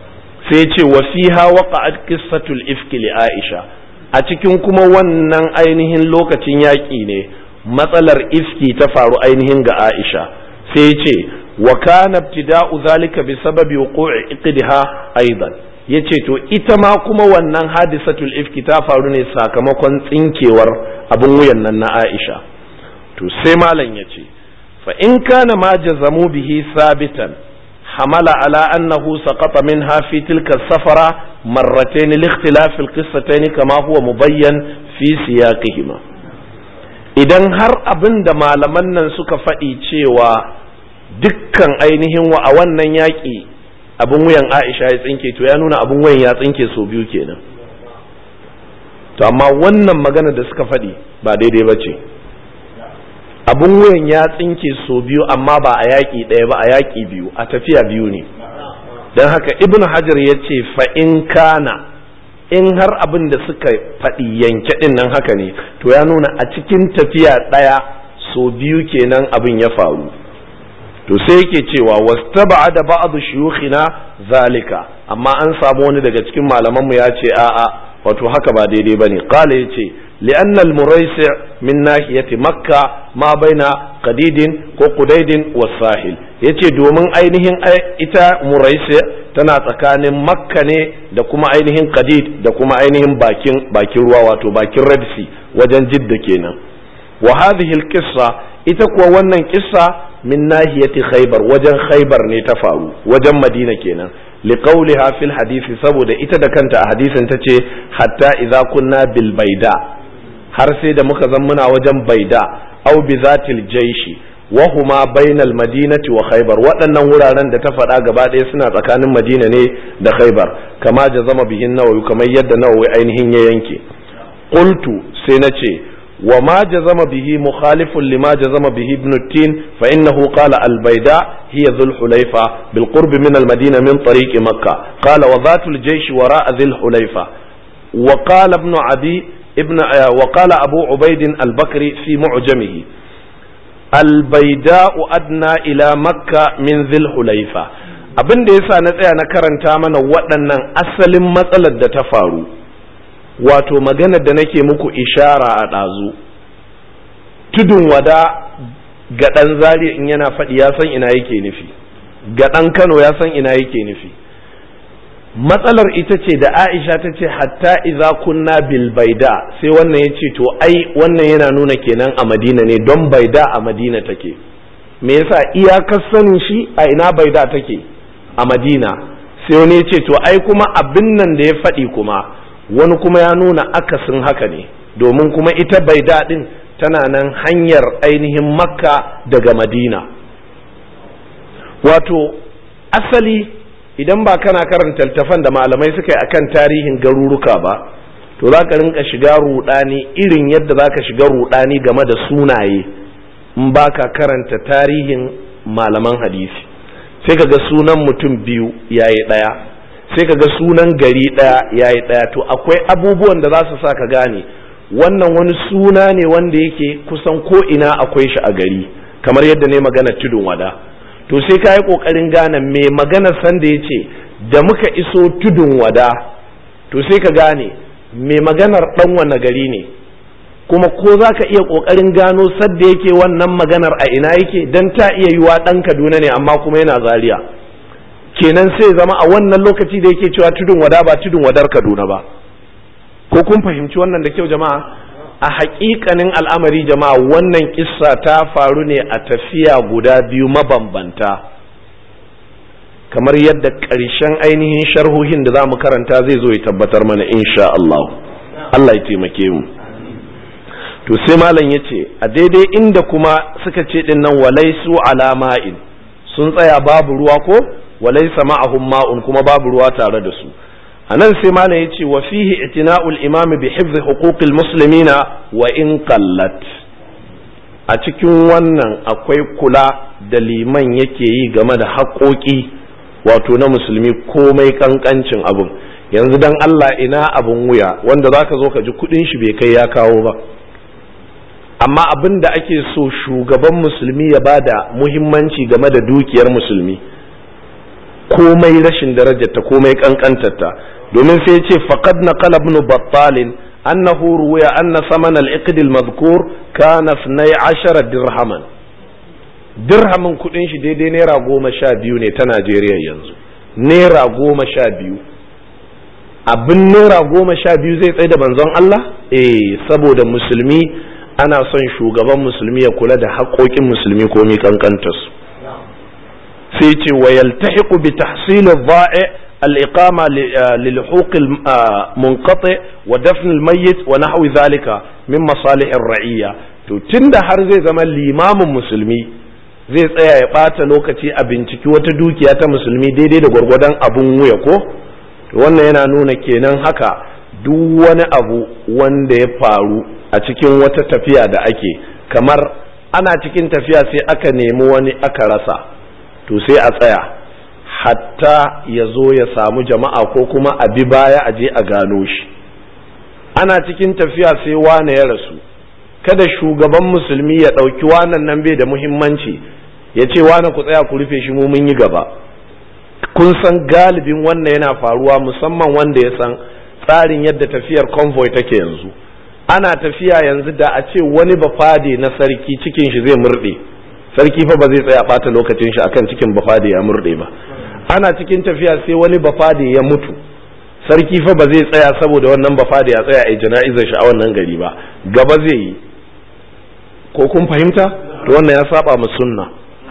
Speaker 1: sai ce wa fiha waqa'at qissatul ifki li aisha a cikin kuma wannan ainihin lokacin yaƙi ne matsalar ifki ta faru ainihin ga aisha sai ce wa kana ibtida'u zalika bi sababi wuqu'i iqdiha aidan yace to ita ma kuma wannan hadisatul ifki ta faru ne sakamakon tsinkewar abin wuyan nan na Aisha to sai malam yace fa in kana ma jazamu bihi sabitan hamala ala annahu saqata minha fi tilka safara marratayn li ikhtilaf al kama huwa mubayyan fi siyaqihima idan har abin da malaman nan suka faɗi cewa dukkan ainihin wa a wannan yaƙi abin wuyan Aisha ya tsinke to ya nuna abin wuyan ya tsinke so biyu kenan to amma wannan magana da suka faɗi ba daidai ba ce abin wuyan ya tsinke so biyu amma ba a yaƙi ɗaya ba a yaƙi biyu a tafiya biyu ne don haka ibn hajar ya ce fa'in kana in har abin da suka faɗi yanke ɗin nan haka ne to ya nuna a cikin tafiya ɗaya so biyu kenan abin ya faru to sai yake cewa wastaba da ba'd shuyukhina zalika amma an samu wani daga cikin malaman mu ya ce a'a wato haka ba daidai bane qala yace لأن المريسع من ناحية مكة ما بين قديد وقديد والساحل yace domin ainihin ita muraisi tana tsakanin makka ne da kuma ainihin qadid da kuma ainihin bakin bakin ruwa wato bakin red sea wajen jidda kenan wa hadhihi alqissa ita kuwa wannan kissa min nahiyati khaybar wajen khaybar ne ta faru wajen madina kenan liqauliha fil hadisi saboda ita da kanta a hadisin tace hatta idza kunna bil baida har sai da muka zan muna wajen baida au bi zatil jaishi wa huma bainal madinati wa khaybar waɗannan wuraren da ta faɗa gaba ɗaya suna tsakanin madina ne da khaybar kama jazama bihin nawawi kamar yadda nawawi ainihin ya yanke qultu sai na ce wa ma jazama bihi mukhalifun lima jazama bihi ibn tin fa innahu qala al bayda hiya dhul hulayfa bil qurb min al madina min tariq makkah qala wa zatul jaish wara'a dhul hulayfa wa qala ibn abi ابن وقال أبو عبيد البكري في معجمه البيداء أدنى إلى مكة من ذي الحليفة abin da yasa na tsaya na karanta mana waɗannan asalin matsalar da ta faru wato maganar da nake muku ishara a ɗazu tudun wada ga ɗan zari in yana faɗi ya san ina yake nufi ga ɗan kano ya san ina yake nufi matsalar ita ce da aisha ta ce hatta iza kunna bil baida sai wannan ya ce to ai wannan yana nuna kenan a madina ne don baida a madina take me yasa iyakar sanin shi a ina baida take a madina sai wani ya ce to ai kuma abin nan da ya faɗi kuma wani kuma ya nuna akasin haka ne domin kuma ita baida din tana nan hanyar ainihin makka daga madina wato asali idan ba kana karanta littafan da malamai suka yi akan tarihin garuruka ba to za ka rinka shiga rudani irin yadda za ka shiga rudani game da sunaye in ba ka karanta tarihin malaman hadisi sai ka ga sunan mutum biyu yayi ɗaya sai ka ga sunan gari ɗaya yayi ɗaya to akwai abubuwan da za su sa ka gane wannan wani suna ne wanda yake kusan ko ina akwai shi a gari kamar yadda ne magana tudun wada to sai ka yi ƙoƙarin gane me maganar sanda ya ce da muka iso tudun wada to sai ka gane me maganar ɗan wane gari ne kuma ko za ka iya ƙoƙarin gano sadda yake wannan maganar a ina yake don ta iya yiwa ɗan kaduna ne amma kuma yana zaria kenan sai zama a wannan lokaci da yake cewa tudun wada ba tudun wadar kaduna ba ko kun fahimci wannan da kyau jama'a a haƙiƙanin al'amari jama'a wannan kissa ta faru ne a tafiya guda biyu mabambanta kamar yadda ƙarshen ainihin sharhohin da za mu karanta zai zo ya tabbatar mana insha Allah Allah ya taimake mu to sai malam ya ce a daidai inda kuma suka ce din nan walaisu alama'in sun tsaya babu ruwa ko walaisa ma'ahum ma'un kuma babu ruwa tare da su a nan sai malam ya ce wa fihi itina'ul imami bi hifzi huquqil muslimina wa in qallat a cikin wannan akwai kula da liman yake yi game da haƙoƙi wato na musulmi komai kankancin abin yanzu dan Allah ina abin wuya wanda zaka zo ka ji kudin shi bai kai ya kawo ba amma abin da ake so shugaban musulmi ya bada muhimmanci game da dukiyar musulmi komai rashin darajarta komai kankantarta domin sai ce faqad naqala ibn battal annahu ruwiya anna saman al-iqd al-madhkur kana 12 dirhaman dirhamin kudin shi daidai naira goma sha biyu ne ta Najeriya yanzu naira goma sha biyu abin naira goma sha biyu zai tsaye da banzon Allah eh saboda musulmi ana son shugaban musulmi ya kula da haƙoƙin musulmi ko mi kankanta su sai ce wa yaltahiqu bi tahsil adh-dha'i al-iqama lil huquq al-munqati wa dafn al-mayyit wa nahwi dhalika min masalih ar-ra'iyya to tunda har zai zama limamin musulmi zai tsaya ya ɓata lokaci a binciki wata dukiya ta musulmi daidai da gwargwadon abun wuya ko wannan yana nuna kenan haka duk wani abu wanda ya faru a cikin wata tafiya da ake kamar ana cikin tafiya sai aka nemi wani aka rasa to sai a tsaya hatta ya zo ya samu jama'a ko kuma a bi baya a je a gano shi ana cikin tafiya sai wane ya rasu kada shugaban musulmi ya ɗauki wanan nan bai da muhimmanci ya ce wane ku tsaya ku rufe shi mu mun yi gaba kun san galibin wannan yana faruwa musamman wanda ya san tsarin yadda tafiyar convoy take yanzu ana tafiya yanzu da a ce wani bafade na sarki cikin shi zai murɗe sarki fa ba zai tsaya ɓata lokacin shi akan cikin bafade ya murɗe ba ana cikin tafiya sai wani bafade ya mutu sarki fa ba zai tsaya saboda wannan bafade ya tsaya a jana'izar shi a wannan gari ba gaba zai yi ko kun fahimta to wannan ya saba mu sunna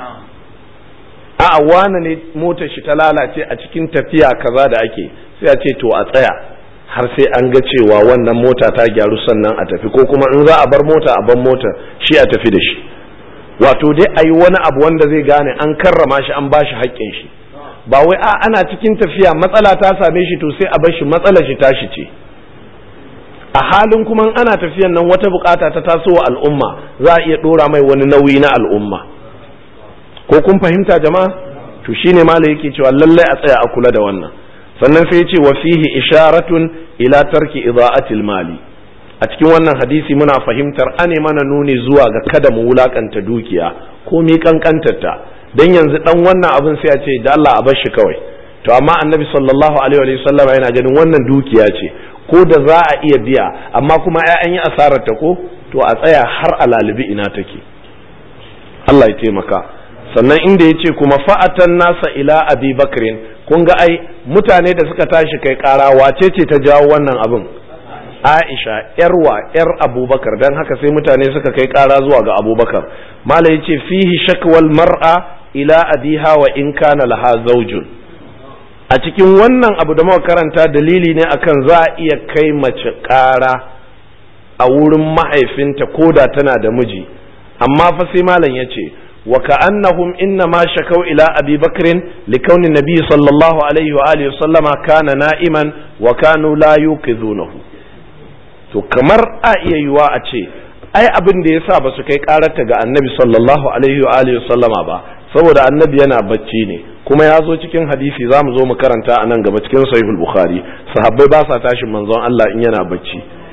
Speaker 1: a'a wane ne motar shi ta lalace a cikin tafiya kaza da ake sai a ce to a tsaya har sai an ga cewa wannan mota ta gyaru sannan a tafi ko kuma in za a bar mota a bar mota shi a tafi da shi wato dai a yi wani abu wanda zai gane an karrama shi an ba shi haƙƙin shi ba wai a ana cikin tafiya matsala ta same shi to sai a bar shi matsalar shi tashi ce a halin kuma ana tafiyan nan wata bukata ta taso wa al'umma za a iya dora mai wani nauyi na al'umma ko kun fahimta jama'a to shine malai yake cewa lallai a tsaya a kula da wannan sannan sai ce wa fihi isharatun ila tarki ida'atil mali a cikin wannan hadisi muna fahimtar ane mana nuni zuwa ga kada mu wulakanta dukiya ko mi kankantarta dan yanzu dan wannan abin sai a ce da Allah a bar shi kawai to amma annabi sallallahu alaihi wa sallam yana ganin wannan dukiya ce ko da za a iya biya amma kuma an yi asarar ta ko to a tsaya har a lalibi ina take Allah ya taimaka sannan inda ya ce kuma fa'atan nasa ila abi bakrin kun ga ai mutane da suka tashi kai kara wace ce ta jawo wannan abin aisha yarwa yar abubakar don haka sai mutane suka kai kara zuwa ga abubakar mala ya ce fihi shakwal mar'a ila abiha wa in kana laha zaujun a cikin wannan abu da muka karanta dalili ne akan za a iya kai mace kara a wurin mahaifinta ko da tana da miji amma fa sai malam ya ce وكأنهم إنما شكوا إلى أبي بكر لكون النبي صلى الله عليه وآله وسلم كان نائما وكانوا لا يوقظونه to kamar a iya yiwa a ce ai abin da yasa ba su kai karata ga annabi sallallahu alaihi wa alihi sallama ba saboda annabi yana bacci ne kuma ya zo cikin hadisi za mu zo mu karanta a nan gaba cikin sahihul bukhari sahabbai ba sa tashin manzon Allah in yana bacci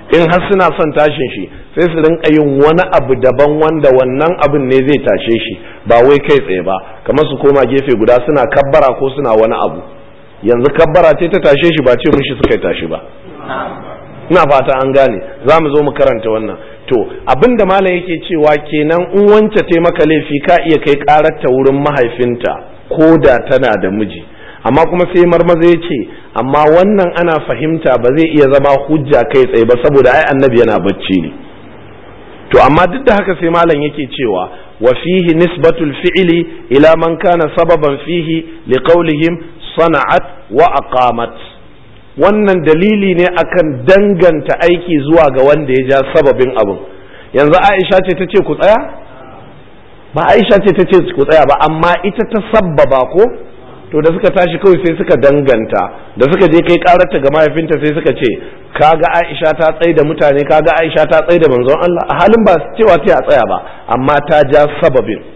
Speaker 1: in har suna son tashin shi sai su rinka yin wani abu daban wanda wannan abin ne zai tashe shi ba wai kai tsaye ba kamar su koma gefe guda suna kabbara ko suna wani abu yanzu kabbara ce ta tashe shi ba ce mushi suka tashi ba ina fata an gane za mu zo mu karanta wannan to abin da malam yake cewa kenan in wance te maka laifi ka iya kai kararta wurin mahaifinta ko da tana da miji amma kuma sai marmaza ya ce amma wannan ana fahimta ba zai iya zama hujja kai tsaye ba saboda ai annabi yana bacci ne to amma duk da haka sai malam yake cewa wa fihi nisbatul fi'li ila man kana sababan fihi liqaulihim sana'at wa aqamat wannan dalili ne akan danganta aiki zuwa ga wanda ya ja sababin abin yanzu Aisha ce ta ce ku tsaya ba Aisha ce ta ce ku tsaya ba amma ita ta sabbaba ko to da suka tashi kawai sai suka danganta da suka je kai kararta ga mahaifinta sai suka ce kaga Aisha ta tsaye da mutane kaga Aisha ta tsaye da manzon Allah a halin ba cewa ta tsaya ba amma ta ja sababin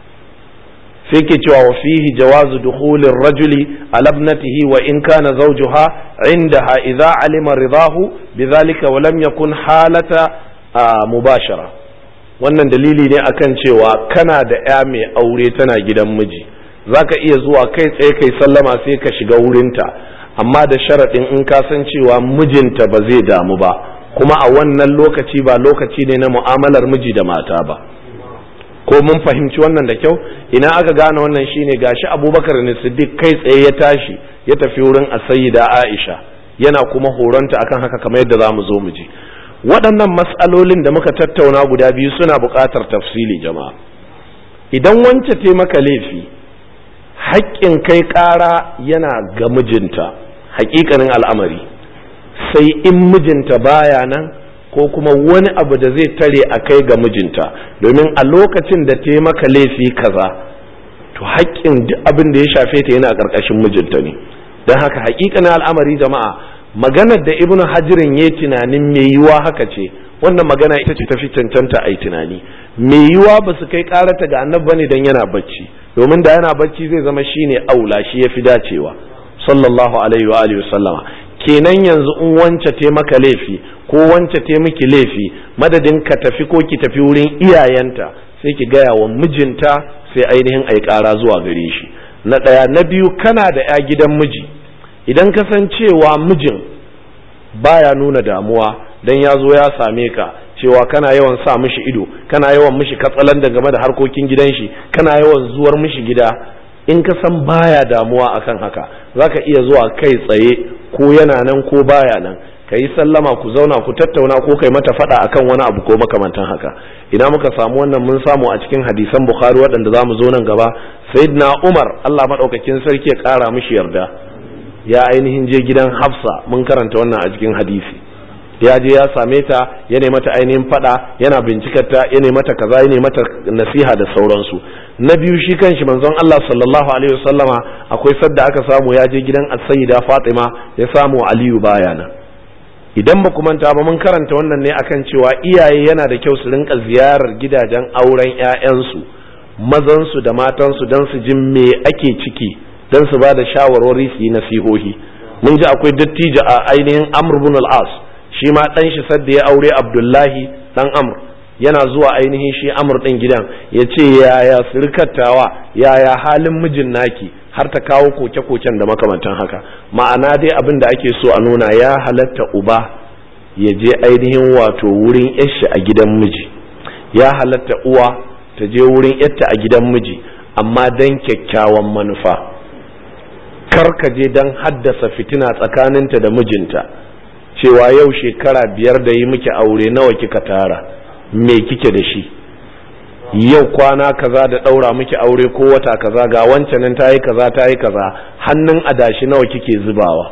Speaker 1: sai ke cewa wa fihi jawazu dukhulir rajuli ala ibnatihi wa in kana zawjuha indaha idza alima ridahu bidhalika wa lam yakun halata mubashara wannan dalili ne akan cewa kana da ya mai aure tana gidan miji zaka iya zuwa kai tsaye kai sallama sai ka shiga wurinta amma da sharaɗin in ka san cewa mijinta ba zai damu ba kuma a wannan lokaci ba lokaci ne na mu'amalar miji da mata ba ko mun fahimci wannan da kyau ina aka gane wannan shine gashi abubakar ne siddiq kai tsaye ya tashi ya tafi wurin asayida aisha yana kuma horonta akan haka kamar yadda za mu zo mu ji waɗannan matsalolin da muka tattauna guda biyu suna buƙatar tafsili jama'a idan wance te maka laifi haƙƙin kai ƙara yana ga mijinta haƙiƙanin al'amari sai in mijinta baya nan ko kuma wani abu da zai tare a kai ga mijinta domin a lokacin da ta maka laifi kaza to haƙƙin duk abin da ya shafe ta yana ƙarƙashin mijinta ne don haka haƙiƙanin al'amari jama'a maganar da ibn hajirin ya tunanin mai yiwa haka ce wannan magana ita ce tafi cancanta a yi tunani mai yiwa ba su kai karata ga annabi bane dan yana bacci domin da yana bacci zai zama shine aula shi ya fi dacewa sallallahu alaihi wa alihi sallama kenan yanzu in wance te maka laifi ko wance te miki laifi madadin ka tafi ko ki tafi wurin iyayenta sai ki gaya wa mijinta sai ainihin ai kara zuwa gare shi na ɗaya na biyu kana da ya gidan miji idan ka san cewa mijin baya nuna damuwa dan ya zo ya same ka cewa kana yawan sa mishi ido kana yawan mishi katsalan da game da harkokin gidan shi kana yawan zuwar mishi gida in ka san baya damuwa akan haka zaka iya zuwa kai tsaye ko yana nan ko baya nan ka yi sallama ku zauna ku tattauna ko kai mata fada akan wani abu ko makamantan haka ina muka samu wannan mun samu a cikin hadisan bukhari waɗanda za mu zo nan gaba sayyidina umar allah maɗaukakin sarki ya ƙara mishi yarda ya ainihin je gidan hafsa mun karanta wannan a cikin hadisi ya je ya same ta ya mata ainihin fada yana bincikar ta ya mata kaza ya mata nasiha da sauransu na biyu shi kanshi manzon Allah sallallahu alaihi wasallama akwai sadda aka samu ya je gidan as-sayyida Fatima ya samu Aliyu baya nan idan ba manta ba mun karanta wannan ne akan cewa iyaye yana da kyau su rinka ziyarar gidajen auren ƴaƴansu mazansu da matansu don su ji me ake ciki don su ba da shawarwari su yi nasihohi mun ji akwai dattijo a ainihin Amr ibn al-As shi ma dan shi sadda ya aure Abdullahi dan Amr yana zuwa ainihin shi Amr din gidan ya ce yaya surkatawa yaya halin mijin naki har ta kawo koke-koken da makamantan haka ma'ana dai abin da ake so a nuna ya halatta uba ya je ainihin wato wurin yashi a gidan miji ya halatta uwa ta je wurin yatta a gidan miji amma don kyakkyawan manufa kar ka je don haddasa fitina tsakaninta da mijinta cewa yau shekara biyar da yi miki aure nawa kika tara me kike da shi yau kwana kaza da ɗaura miki aure ko wata kaza ga wancan nan ta yi kaza ta yi kaza hannun adashi nawa kike zubawa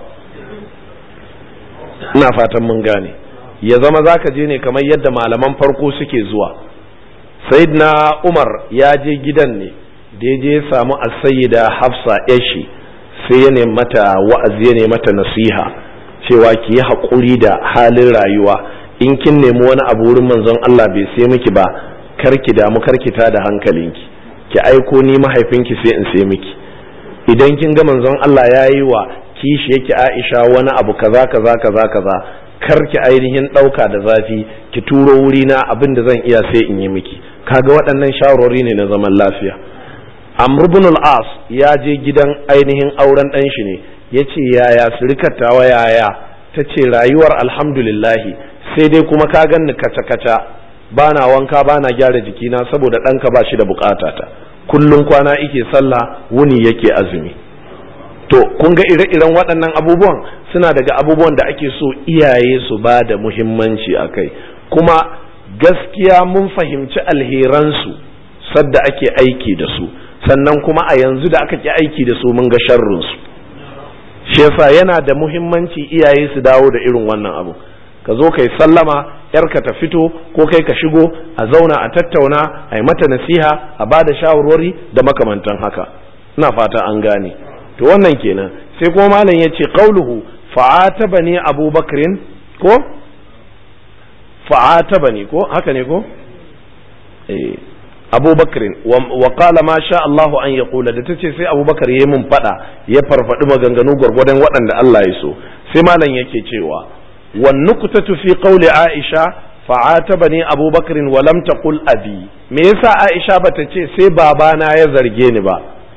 Speaker 1: ina fatan mun gane ya zama zaka je ne kamar yadda malaman farko suke zuwa sayyidina umar ya je gidan ne da ya je samu asayida hafsa yashi sai ya nemi mata wa'azi ya nemi mata nasiha cewa ki yi haƙuri da halin rayuwa in kin nemi wani abu wurin manzon Allah bai sai miki ba karki damu karki ta da hankalinki ki aiko ni mahaifinki sai in sai miki idan kin ga manzon Allah ya yi wa kishi yake Aisha wani abu kaza kaza kaza kaza karki ainihin ɗauka da zafi ki turo wuri na abin da zan iya sai in yi miki kaga waɗannan shawarwari ne na zaman lafiya amr ibn al-as ya je gidan ainihin auren ɗan shi ne ya ce yaya surikattawa yaya ta ce rayuwar alhamdulillahi sai dai kuma ka ganni kaca-kaca ba na wanka ba na gyara jikina saboda ɗanka ba shi da bukatata kullum kwana ike sallah wuni yake azumi to kun ga ire-iren waɗannan abubuwan suna daga abubuwan da ake so iyaye su ba da muhimmanci a kai kuma gaskiya mun fahimci alheransu sadda ake aiki da su sannan kuma a yanzu da aka ki aiki da su mun ga sharrinsu shi yasa yana da muhimmanci iyaye su dawo da irin wannan abu ka zo kai sallama yarka ta fito ko kai ka shigo a zauna a tattauna a yi mata nasiha a ba da shawarwari da makamantan haka ina fata an gane to wannan kenan sai kuma malam ya ce qauluhu fa'ataba ni abubakrin ko fa'ataba ni ko haka ne ko eh abubakrin wa qala ma sha Allahu an yaqula da tace sai abubakar yayi mun fada ya farfadi maganganu gwargwadon waɗanda Allah ya so sai malam yake cewa wan nuqtatu fi qawli aisha fa'atabani abubakrin wa lam taqul abi me yasa aisha bata ce sai babana ya zarge ni ba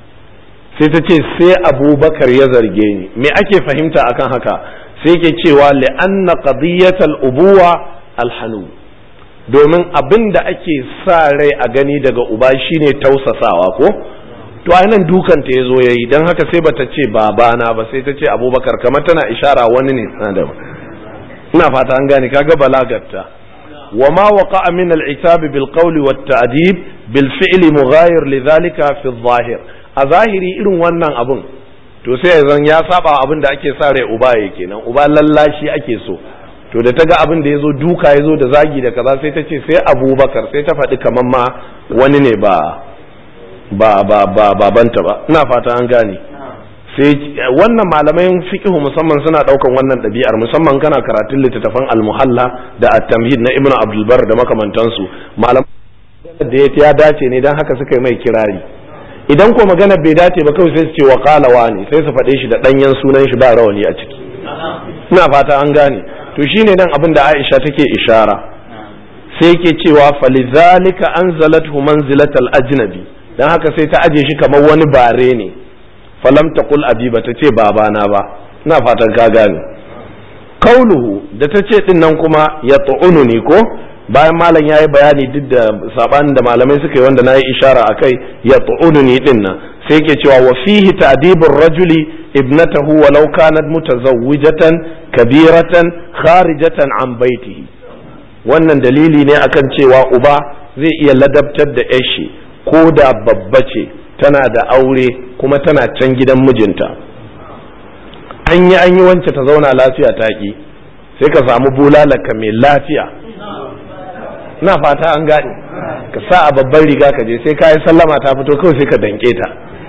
Speaker 1: sai ta ce sai abubakar ya zarge ni me ake fahimta akan haka sai ke cewa li'anna qadiyatal ubuwa alhanu domin abin da ake sa rai a gani daga uba shine tausasawa ko to nan dukan ta yazo yayi dan haka sai bata ce babana ba sai ta ce abubakar kamar tana ishara wani ne da ina fata an gane kaga balagarta وما وقع من العتاب بالقول والتأديب بالفعل مغاير لذلك في الظاهر a zahiri irin wannan abun to sai zan ya saba abin da ake sa rai uba yake nan uba lallashi ake so to da ta ga abin da ya zo duka ya zo da zagi da kaza sai ta ce sai abubakar sai ta faɗi kamar ma wani ne ba ba ba ba babanta ba ina fata an gane sai wannan malaman fiqhu musamman suna daukan wannan ɗabi'ar musamman kana karatun littattafan al-muhalla da at-tamhid na ibnu abdul bar da makamantansu malaman da ya dace ne dan haka suka yi mai kirari idan ko magana bai dace ba kawai sai su ce wa qalawa ne sai su faɗe shi da ɗanyen sunan shi ba rawani a ciki ina fata an gane to shine nan abin da Aisha take ishara sai yake cewa falizalika anzalathu manzilatal ajnabi dan haka sai ta aje shi kamar wani bare ne falam taqul abi ba ta ce babana ba ina fatan ka gane kauluhu da ta ce din nan kuma ya ni ko bayan malam ya yi bayani duk da sabanin da malamai suka yi wanda na yi ishara a kai ya ni din nan sai ke cewa wa fihi ta'dibur rajuli ibnatahu walau kanat mutazawwijatan kabiratan kharijatan an baitihi wannan dalili ne akan cewa uba zai iya ladabtar da yashi ko da babba ce tana da aure kuma tana can gidan mijinta an yi an yi wance ta zauna lafiya ta ki sai ka samu bulalaka mai lafiya na fata an gane ka sa a babban riga ka je sai ka yi sallama ta fito kawai sai ka danke ta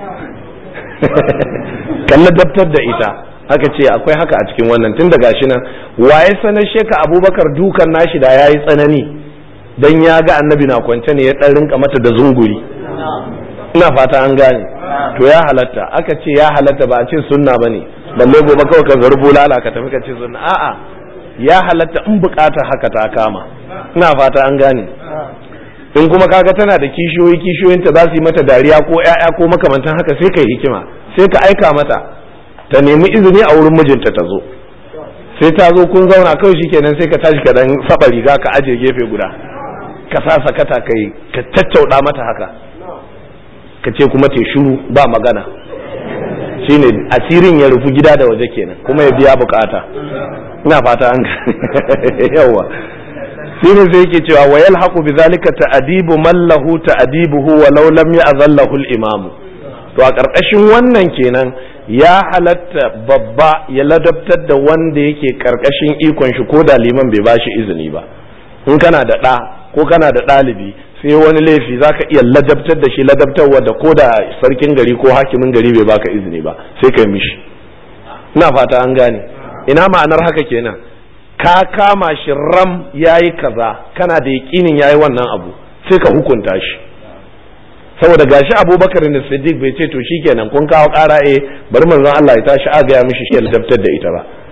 Speaker 1: kalla daftar da ita haka ce akwai haka a cikin wannan tun da gashi nan waye sanar sheka abubakar dukan nashi da ya yi tsanani don ya ga annabi na kwance ne ya ɗan rinka mata da zunguri ina fata an gane to ya halatta aka ce ya halatta ba a ce sunna ba ne balle gobe kawai ka zarbo lala ka tafi ka ce sunna a'a ya halatta in bukatar haka ta kama ina fata an gane in kuma kaga tana da kishiyoyi kishiyoyinta za su yi mata dariya ko ƴaƴa ko makamantan haka sai ka yi hikima sai ka aika mata ta nemi izini a wurin mijinta ta zo sai ta zo kun zauna kawai shikenan sai ka tashi ka dan saba riga ka aje gefe guda ka sa sakata kai ka tattauda mata haka ka ce kuma te shuru ba magana shine asirin ya rufu gida da waje kenan kuma ya biya bukata ina fata an yawa shine sai yake cewa wa yalhaqu bidhalika ta'dibu man lahu ta'dibuhu wa law lam ya'zallahu al-imam to a karkashin wannan kenan ya halatta babba ya ladabtar da wanda yake karkashin ikon shi ko da liman bai bashi izini ba in kana da ɗa ko kana da ɗalibi sai wani laifi za ka iya ladabtar da shi ladabtarwa da ko da sarkin gari ko hakimin gari bai baka izini ba sai ka yi mishi ina fata an gane ina ma'anar haka kenan ka kama shi ram yayi kaza kana da yaƙinin yayi wannan abu sai ka hukunta shi saboda gashi abubakar da siddiq bai ce to shikenan kun kawo ƙara eh bari manzon Allah ya tashi a gaya mishi shi ladabtar da ita ba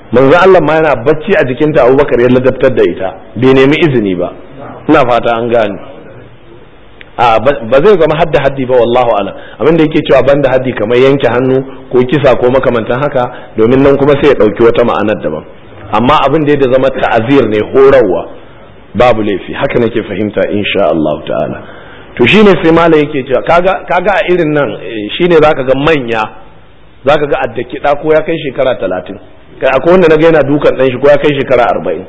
Speaker 1: manzo Allah ma yana bacci a jikinta Abubakar ya ladabtar da ita bai nemi izini ba ina fata an gane a ba zai zama hadda haddi ba wallahu alam abin da yake cewa banda haddi kamar yanke hannu ko kisa ko makamantan haka domin nan kuma sai ya dauki wata ma'anar daban amma abin da ya zama ta'azir ne horarwa babu laifi haka nake fahimta insha Allah ta'ala to shine sai malai yake cewa kaga kaga a irin nan shine zaka ga manya zaka ga addaki da ko ya kai shekara 30 kai akwai wanda naga yana dukan dan shi ko ya kai shekara 40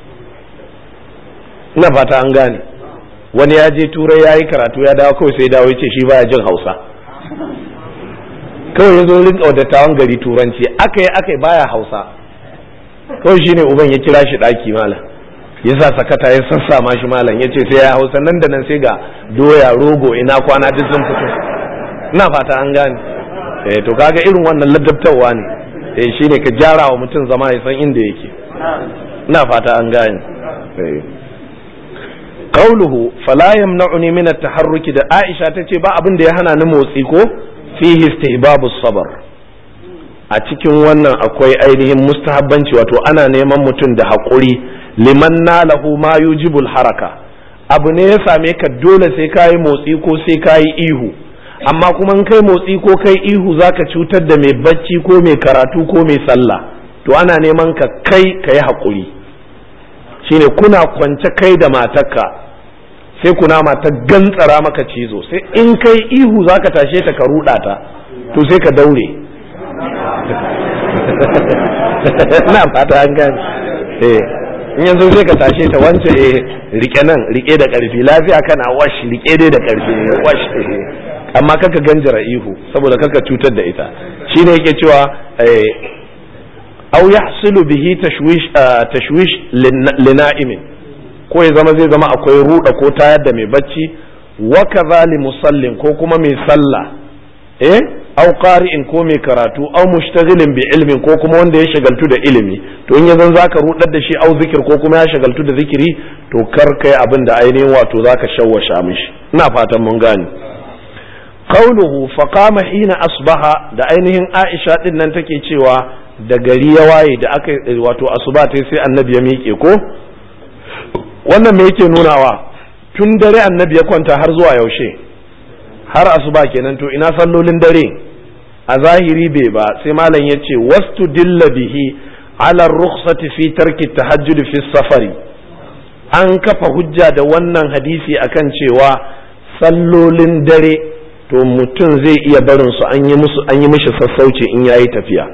Speaker 1: ina fata an gane wani ya je turai ya yi karatu ya dawo kawai sai dawo ya ce shi baya jin hausa kawai ya zo rinka dattawan gari turanci aka yi aka yi baya hausa kawai shine uban ya kira shi daki malam ya sa sakata ya sassa ma shi malam ya ce sai ya hausa nan da nan sai ga doya rogo ina kwana duk sun fito ina fata an gane eh to kaga irin wannan ladabtarwa ne eh shine ka gyara wa mutum zama ya san inda yake ina fata an gane eh qauluhu fala yamna'uni min at-taharruki da Aisha tace ba abin da ya hana ni motsi ko fihi istihbabu sabr a cikin wannan akwai ainihin mustahabbanci wato ana neman mutum da haƙuri liman nalahu ma yujibul haraka abu ne ya same ka dole sai kayi motsi ko sai kayi ihu amma kuma in kai motsi ko kai ihu zaka cutar da mai bacci ko mai karatu ko mai sallah to ana neman ka kai ka yi haƙuri shine kuna kwance kai da matarka sai kuna mata gantsara maka cizo sai in kai ihu zaka tashe ta ka ruɗa ta to sai ka daure na fata an gane eh in yanzu sai ka tashe ta wance eh rike nan rike da karfi lafiya kana wash rike dai da karfi wash amma kaka ganjara ihu saboda kaka cutar da ita shine yake cewa au yahsulu bihi tashwish tashwish lina'imin ko ya zama zai zama akwai ruda ko tayar da mai bacci wa kadhali musallin ko kuma mai sallah eh au qari'in ko mai karatu au mushtaghilin bi ilmin ko kuma wanda ya shagaltu da ilimi to in yazan zaka rudar da shi au zikir ko kuma ya shagaltu da zikiri to kar kai abin da ainihin wato zaka shawwasha mishi ina fatan mun gane qauluhu fa qama hina asbaha da ainihin Aisha din nan take cewa da gari ya waye da aka wato asuba ta sai annabi ya miƙe ko wannan me yake nunawa tun dare annabi ya kwanta har zuwa yaushe har asuba kenan to ina sallolin dare a zahiri bai ba sai malam ya ce wastu dilla bihi ala rukhsati fi tarki tahajjud fi safari an kafa hujja da wannan hadisi akan cewa sallolin dare to mutum zai iya barin su an yi musu an yi mishi sassauci in yayi tafiya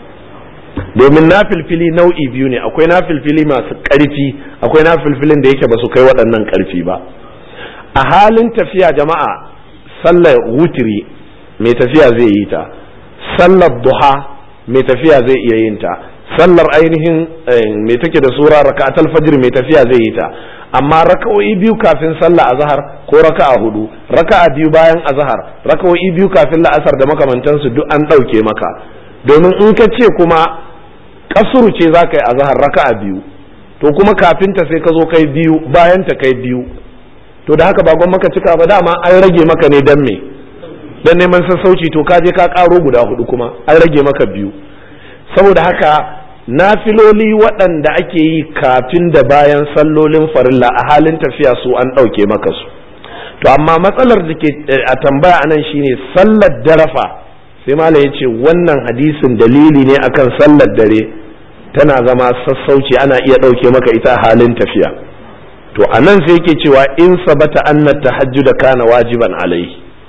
Speaker 1: domin na filfili nau'i biyu ne akwai na filfili masu ƙarfi akwai na filfilin da yake ba su kai waɗannan ƙarfi ba a halin tafiya jama'a sallar wutiri mai tafiya zai yi ta sallar duha mai tafiya zai iya yin ta sallar ainihin mai take da sura raka'atul fajr mai tafiya zai yi ta amma raka'o'i biyu kafin sallah azhar ko raka'a hudu raka'a biyu bayan azhar raka'o'i biyu kafin la'asar da makamantansu duk an ɗauke maka domin in ka ce kuma kasuru ce za ka yi azhar raka'a biyu to kuma kafin ta sai ka zo kai biyu bayan ta kai biyu to da haka bagon maka cika ba dama an rage maka ne dan me dan neman sassauci to ka je ka karo guda hudu kuma an rage maka biyu saboda haka nafiloli waɗanda ake yi kafin da bayan sallolin farilla a halin tafiya su an ɗauke maka su to amma matsalar da ke a tambaya anan shine sallar darafa sai malam ya ce wannan hadisin dalili ne akan sallar dare tana zama sassauci ana iya ɗauke maka ita a halin tafiya to a nan sai yake cewa in sabata anna tahajjuda kana wajiban alai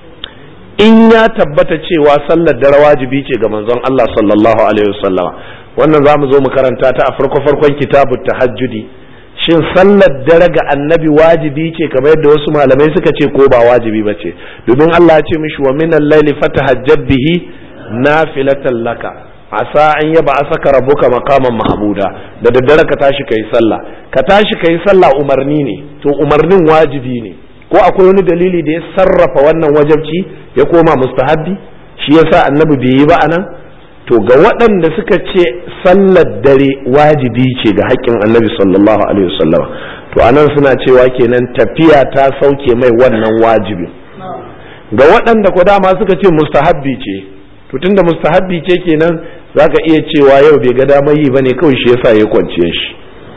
Speaker 1: in ya tabbata cewa sallar dare wajibi ce ga manzon Allah sallallahu alaihi wasallama wannan za mu zo mu karanta ta a farko farkon kitabut tahajjudi shin sallar dare ga annabi wajibi ce kamar yadda wasu malamai suka ce ko ba wajibi ba ce domin Allah ya ce mishi wa minal laili fatahajjab bihi nafilatan laka asa an yaba asaka rabbuka maqaman mahmuda da daddare ka tashi kai sallah ka tashi kai sallah umarni ne to umarnin wajibi ne ko akwai wani dalili da ya sarrafa wannan wajabci ya koma mustahabbi shi yasa annabi bai yi ba anan to ga waɗanda suka ce sallar dare wajibi ce ga haƙƙin annabi sallallahu alaihi wasallam to anan suna cewa kenan tafiya ta sauke mai wannan wajibi ga waɗanda ko dama suka ce mustahabbi ce to tunda mustahabbi ce kenan zaka iya cewa yau bai ga damar yi bane kawai shi yasa ya kwanciye shi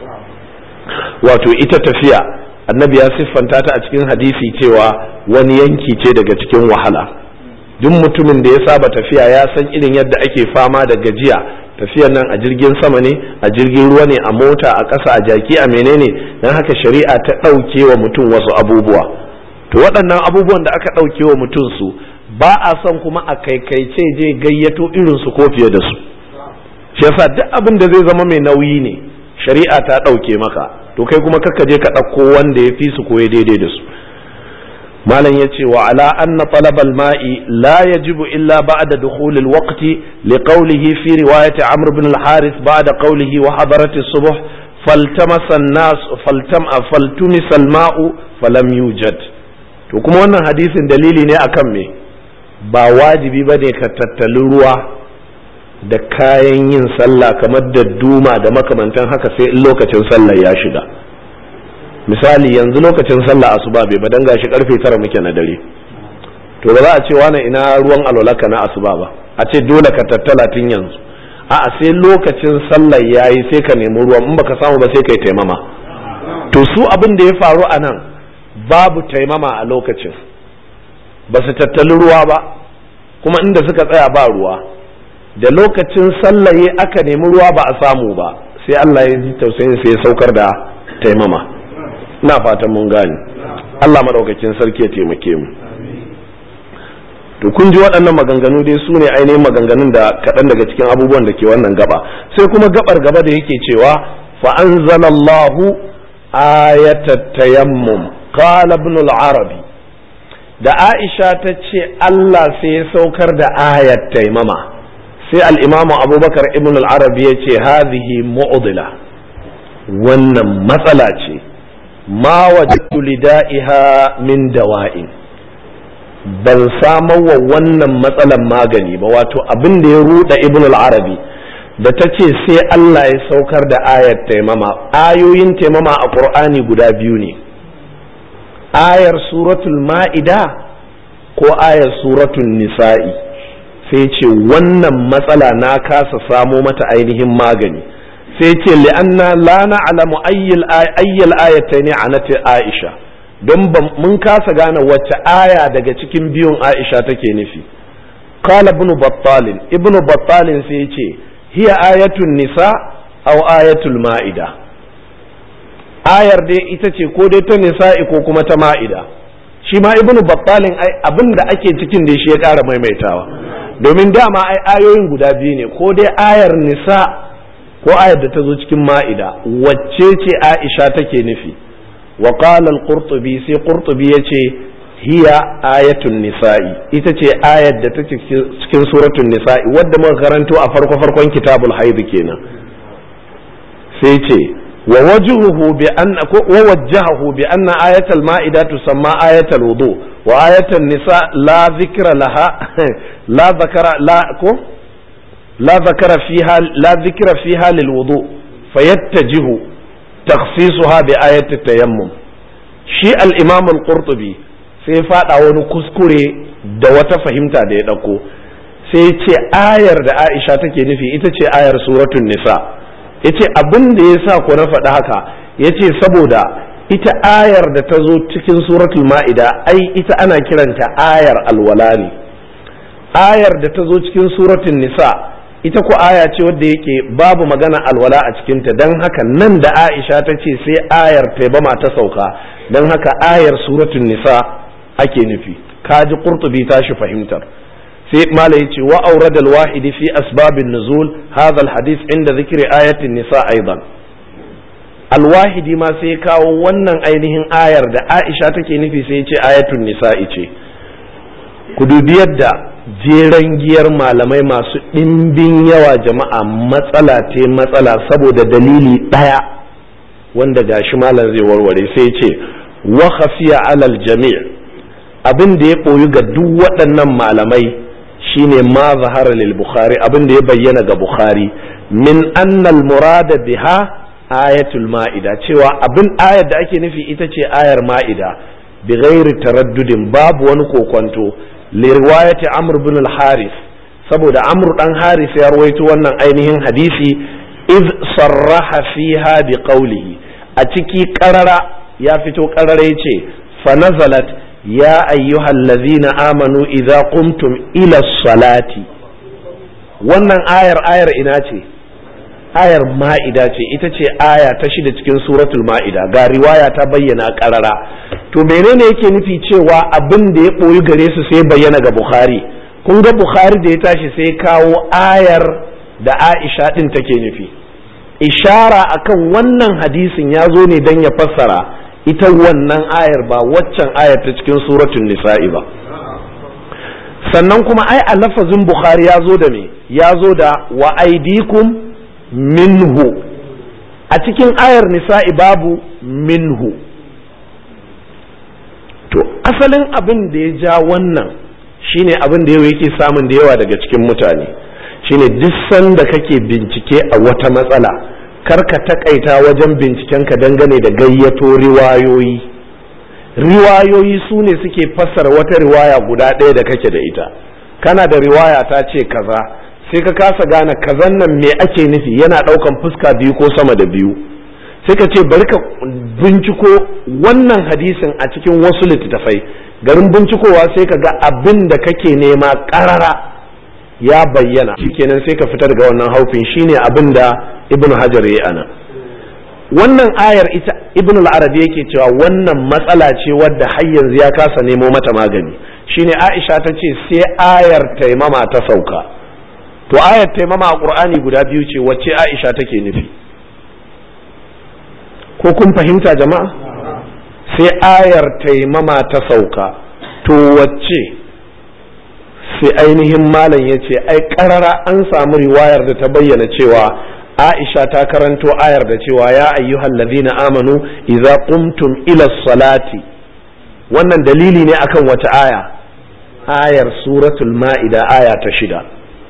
Speaker 1: wato ita tafiya annabi ya siffanta ta a cikin hadisi cewa wani yanki ce daga cikin wahala duk mutumin da ya saba tafiya ya san irin yadda ake fama da gajiya tafiyar nan a jirgin sama ne a jirgin ruwa ne a mota a ƙasa a jaki a menene don haka shari'a ta ɗauke wa mutum wasu abubuwa to waɗannan abubuwan da aka ɗauke wa mutum su ba a son kuma a kaikaice je gayyato irin su ko fiye da su shi yasa duk abin da zai zama mai nauyi ne shari'a ta ɗauke maka to kai kuma kakka je ka ɗauko wanda ya fi su ko ya daidai da su malam ya ce wa ala anna talabal ma'i la yajibu illa ba'da dukhulil waqti li qawlihi fi riwayati amr ibn al-harith ba'da qawlihi wa hadarati subh faltamasa an-nas faltam faltumisa al-ma'u falam yujad to kuma wannan hadisin dalili ne akan me ba wajibi bane ka tattali ruwa da kayan yin sallah kamar da duma da makamantan haka sai in lokacin sallah ya shiga misali yanzu lokacin sallah asuba bai badan gashi karfe tara muke na dare to ba za a ce wani ina ruwan alwalaka na asuba ba a ce dole ka tattala tun yanzu a'a sai lokacin sallah yayi sai ka nemi ruwan in baka samu ba sai kai taimama to su abin da ya faru a nan babu taimama a lokacin ba su tattali ruwa ba kuma inda suka tsaya ba ruwa da lokacin sallaye aka nemi ruwa ba a samu ba sai Allah ya ji tausayin sai ya saukar da taimama ina fatan mun gane Allah madaukakin sarki ya taimake mu to kun ji waɗannan maganganu dai su ne ainihin maganganun da kaɗan daga cikin abubuwan da ke wannan gaba sai kuma gabar gaba da yake cewa fa anzalallahu ayatat tayammum qala ibn al-arabi da Aisha ta ce Allah sai ya saukar da ayat taimama sai al'imamu abubakar ibn al-arabi ya ce hazihi mu'udila wannan matsala ce ma wajadtu lida'iha min dawa'in ban samar wa wannan matsalan magani ba wato abin da ya ruda ibn al-arabi da ta ce sai Allah ya saukar da ayat taimama ayoyin taimama a ƙur'ani guda biyu ne ayar suratul ma'ida ko ayar suratul nisa'i sai ce wannan matsala na kasa samo mata ainihin magani sai ce li'anna la na'lamu ayyal ayyal ayatayn anati aisha don mun kasa gane wacce aya daga cikin biyun aisha take nufi qala ibn battal ibn battal sai ce hiya ayatun nisa aw ayatul ma'ida ayar dai ita ce ko dai ta nisa'i ko kuma ta ma'ida shi ma ibn battalin abin da ake cikin da shi ya ƙara maimaitawa domin dama ai ayoyin guda biyu ne ko dai ayar nisa ko ayar da ta zo cikin ma'ida wacce ce aisha take nufi wa qala al-qurtubi sai qurtubi yace hiya ayatun nisa'i ita ce ayar da ta cikin suratul nisa'i wadda muka karanto a farko farkon kitabul haid kenan sai ce wa wajhuhu bi anna wa wajjahu bi anna ayatul ma'ida tusamma ayatul wudu wa ayatul nisa la dhikra laha la dhakara la ko la dhakara fiha la dhikra fiha lil wudu fayattajihu takhsisuha bi ayati tayammum shi al-imam al-qurtubi sai fada wani kuskure da wata fahimta da ya dauko sai ce ayar da Aisha take nufi ita ce ayar suratul nisa yace abin da yasa ko na faɗi haka yace saboda ita ayar da ta zo cikin suratul ma'ida ai ita ana kiranta ayar alwala ne ayar da ta zo cikin suratul nisa ita ko aya ce wadda yake babu magana alwala a cikinta don haka nan da aisha ta ce sai ayar taibama ta sauka don haka ayar suratul nisa ake nufi kaji qurtubi tashi fahimtar sai mala yace wa awrad al-wahid fi asbab an-nuzul hadha al-hadith inda dhikri ayati nisa aidan al-wahidi ma sai kawo wannan ainihin ayar da aisha take nufi sai yace ayatul nisa'i ce ku dubi yadda jeren giyar malamai masu ɗimbin yawa jama'a matsala te matsala saboda dalili ɗaya wanda gashi malam zai warware sai ce wa khafiya alal jami' abin da ya ɓoyi ga duk waɗannan malamai shine ma zahara lil bukhari abin da ya bayyana ga bukhari min annal murada biha ayatul ma'ida cewa abin ayar da ake nufi ita ce ayar ma'ida bi ghairi taraddudin babu wani kokonto لرواية عمرو بن الحارث saboda amru dan haris ya rawaito wannan ainihin hadisi iz sarraha fiha bi qawlihi a ciki qarara ya fito qarara yace fa nazalat ya ayyuhallazina amanu idza qumtum ila salati wannan ayar ayar ina ce ayar ma'ida ce ita ce aya ta shida cikin suratul ma'ida ga riwaya ta bayyana karara to menene yake nufi cewa abin da ya ɓoyi gare su sai bayyana ga bukhari kun ga bukhari da ya tashi sai kawo ayar da aisha ɗin take nufi ishara akan wannan hadisin ya zo ne don ya fassara ita wannan ayar ba waccan ayar ta cikin suratul nisa'i ba sannan kuma ai a lafazin bukhari ya zo da me ya zo da wa aidikum minhu a cikin ayar nisa'i babu minhu to asalin abin da ya ja wannan shine abin da yau yake samun da yawa daga cikin mutane shine duk sanda kake bincike a wata matsala kar ka takaita wajen bincikenka dangane da gayyato riwayoyi riwayoyi su ne suke fassara wata riwaya guda ɗaya da kake da ita kana da riwaya ta ce kaza sai ka kasa gane kazan nan me ake nufi yana ɗaukan fuska biyu ko sama da biyu sai ka ce bari ka binciko wannan hadisin a cikin wasu littattafai garin bincikowa sai ka ga abin da kake nema ƙarara ya bayyana shikenan sai ka fitar ga wannan haufin shine abin da ibnu hajar ya ana wannan ayar ita ibn al-arabi yake cewa wannan matsala ce wadda har yanzu ya kasa nemo mata magani shine aisha ta ce sai ayar taimama ta sauka to ayar taimama a qur'ani guda biyu ce wacce aisha take nufi ko kun fahimta jama'a sai ayar taimama ta sauka to wacce sai ainihin malam ya ce ai karara an samu riwayar da ta bayyana cewa Aisha ta karanto ayar da cewa ya ayyuhal ladina amanu idza qumtum ila salati wannan dalili ne akan wata aya ayar suratul ma'ida aya ta shida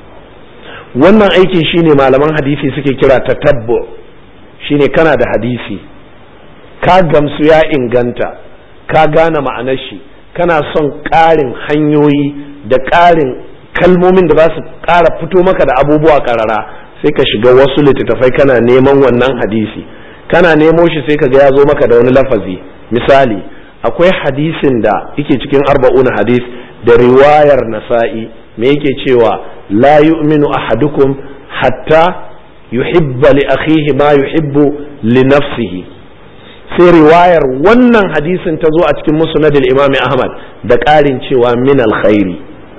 Speaker 1: wannan aikin shine malaman hadisi suke kira tatabbu shine kana da hadisi ka gamsu ya inganta ka gane ma'anar shi kana son ƙarin hanyoyi da ƙarin kalmomin da za su ƙara fito maka da abubuwa ƙarara sai ka shiga wasu littattafai kana neman wannan hadisi kana nemo shi sai ka ga ya zo maka da wani lafazi misali akwai hadisin da yake cikin arba'un hadis da riwayar nasa'i me yake cewa la yu'minu ahadukum hatta yuhibba li akhihi ma yuhibbu li nafsihi sai riwayar wannan hadisin ta zo a cikin musnadil imami ahmad da ƙarin cewa min alkhairi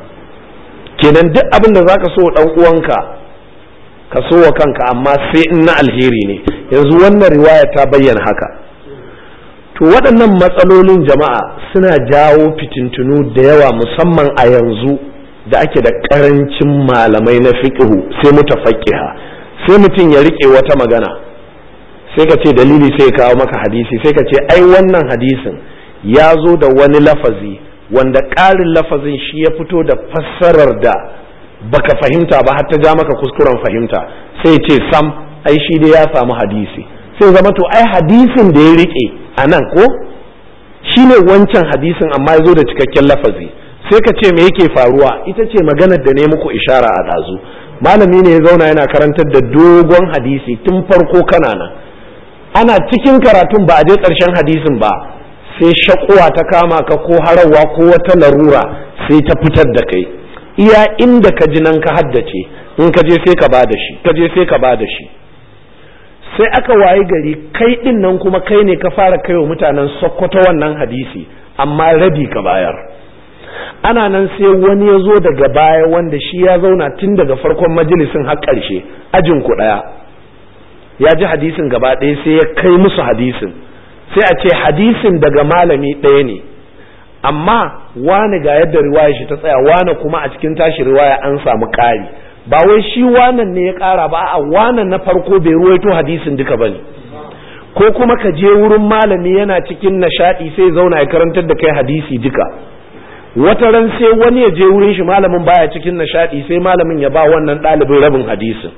Speaker 1: kenan duk abin da zaka so dan uwanka ka so wa kanka amma sai in na alheri ne yanzu wannan riwaya ta bayyana haka to waɗannan matsalolin jama'a suna jawo fitintunu da yawa musamman a yanzu da ake da ƙarancin malamai na fiqhu sai mutafaqqiha sai mutum ya rike wata magana sai ka ce dalili sai ya kawo maka hadisi sai ka ce ai wannan hadisin ya zo da wani lafazi wanda ƙarin lafazin shi ya fito da fassarar da baka fahimta ba har ta ja maka kuskuren fahimta sai ce sam ai shi dai ya samu hadisi sai zama to ai hadisin da ya rike a nan ko shi ne wancan hadisin amma ya zo da cikakken lafazi sai ka ce me yake faruwa ita ce maganar da ne muku ishara a ɗazu malami ne ya zauna yana karantar da dogon hadisi tun farko kana nan ana cikin karatun ba a je ƙarshen hadisin ba sai shakuwa ta kama ka ko harawa ko wata larura sai ta fitar da kai iya inda ka ji nan ka haddace in ka je sai ka ba da shi ka je sai ka ba da shi sai aka wayi gari kai din nan kuma kai ne ka fara kaiwa mutanen sokoto wannan hadisi amma rabi ka bayar ana nan sai wani ya zo daga baya wanda shi ya zauna tun daga farkon majalisin har ƙarshe ajin ku ɗaya ya ji hadisin gaba ɗaya sai ya kai musu hadisin sai a ce hadisin daga malami ɗaya ne amma wani ga yadda riwaya shi ta tsaya wani kuma a cikin tashi riwaya an samu ƙari ba wai shi wanan ne ya ƙara ba a wanan na farko bai ruwaito hadisin duka ba ne ko kuma ka je wurin malami yana cikin nishaɗi sai zauna ya karantar da kai hadisi duka wata ran sai wani ya je wurin shi malamin baya cikin nishaɗi sai malamin ya ba wannan ɗalibin rabin hadisin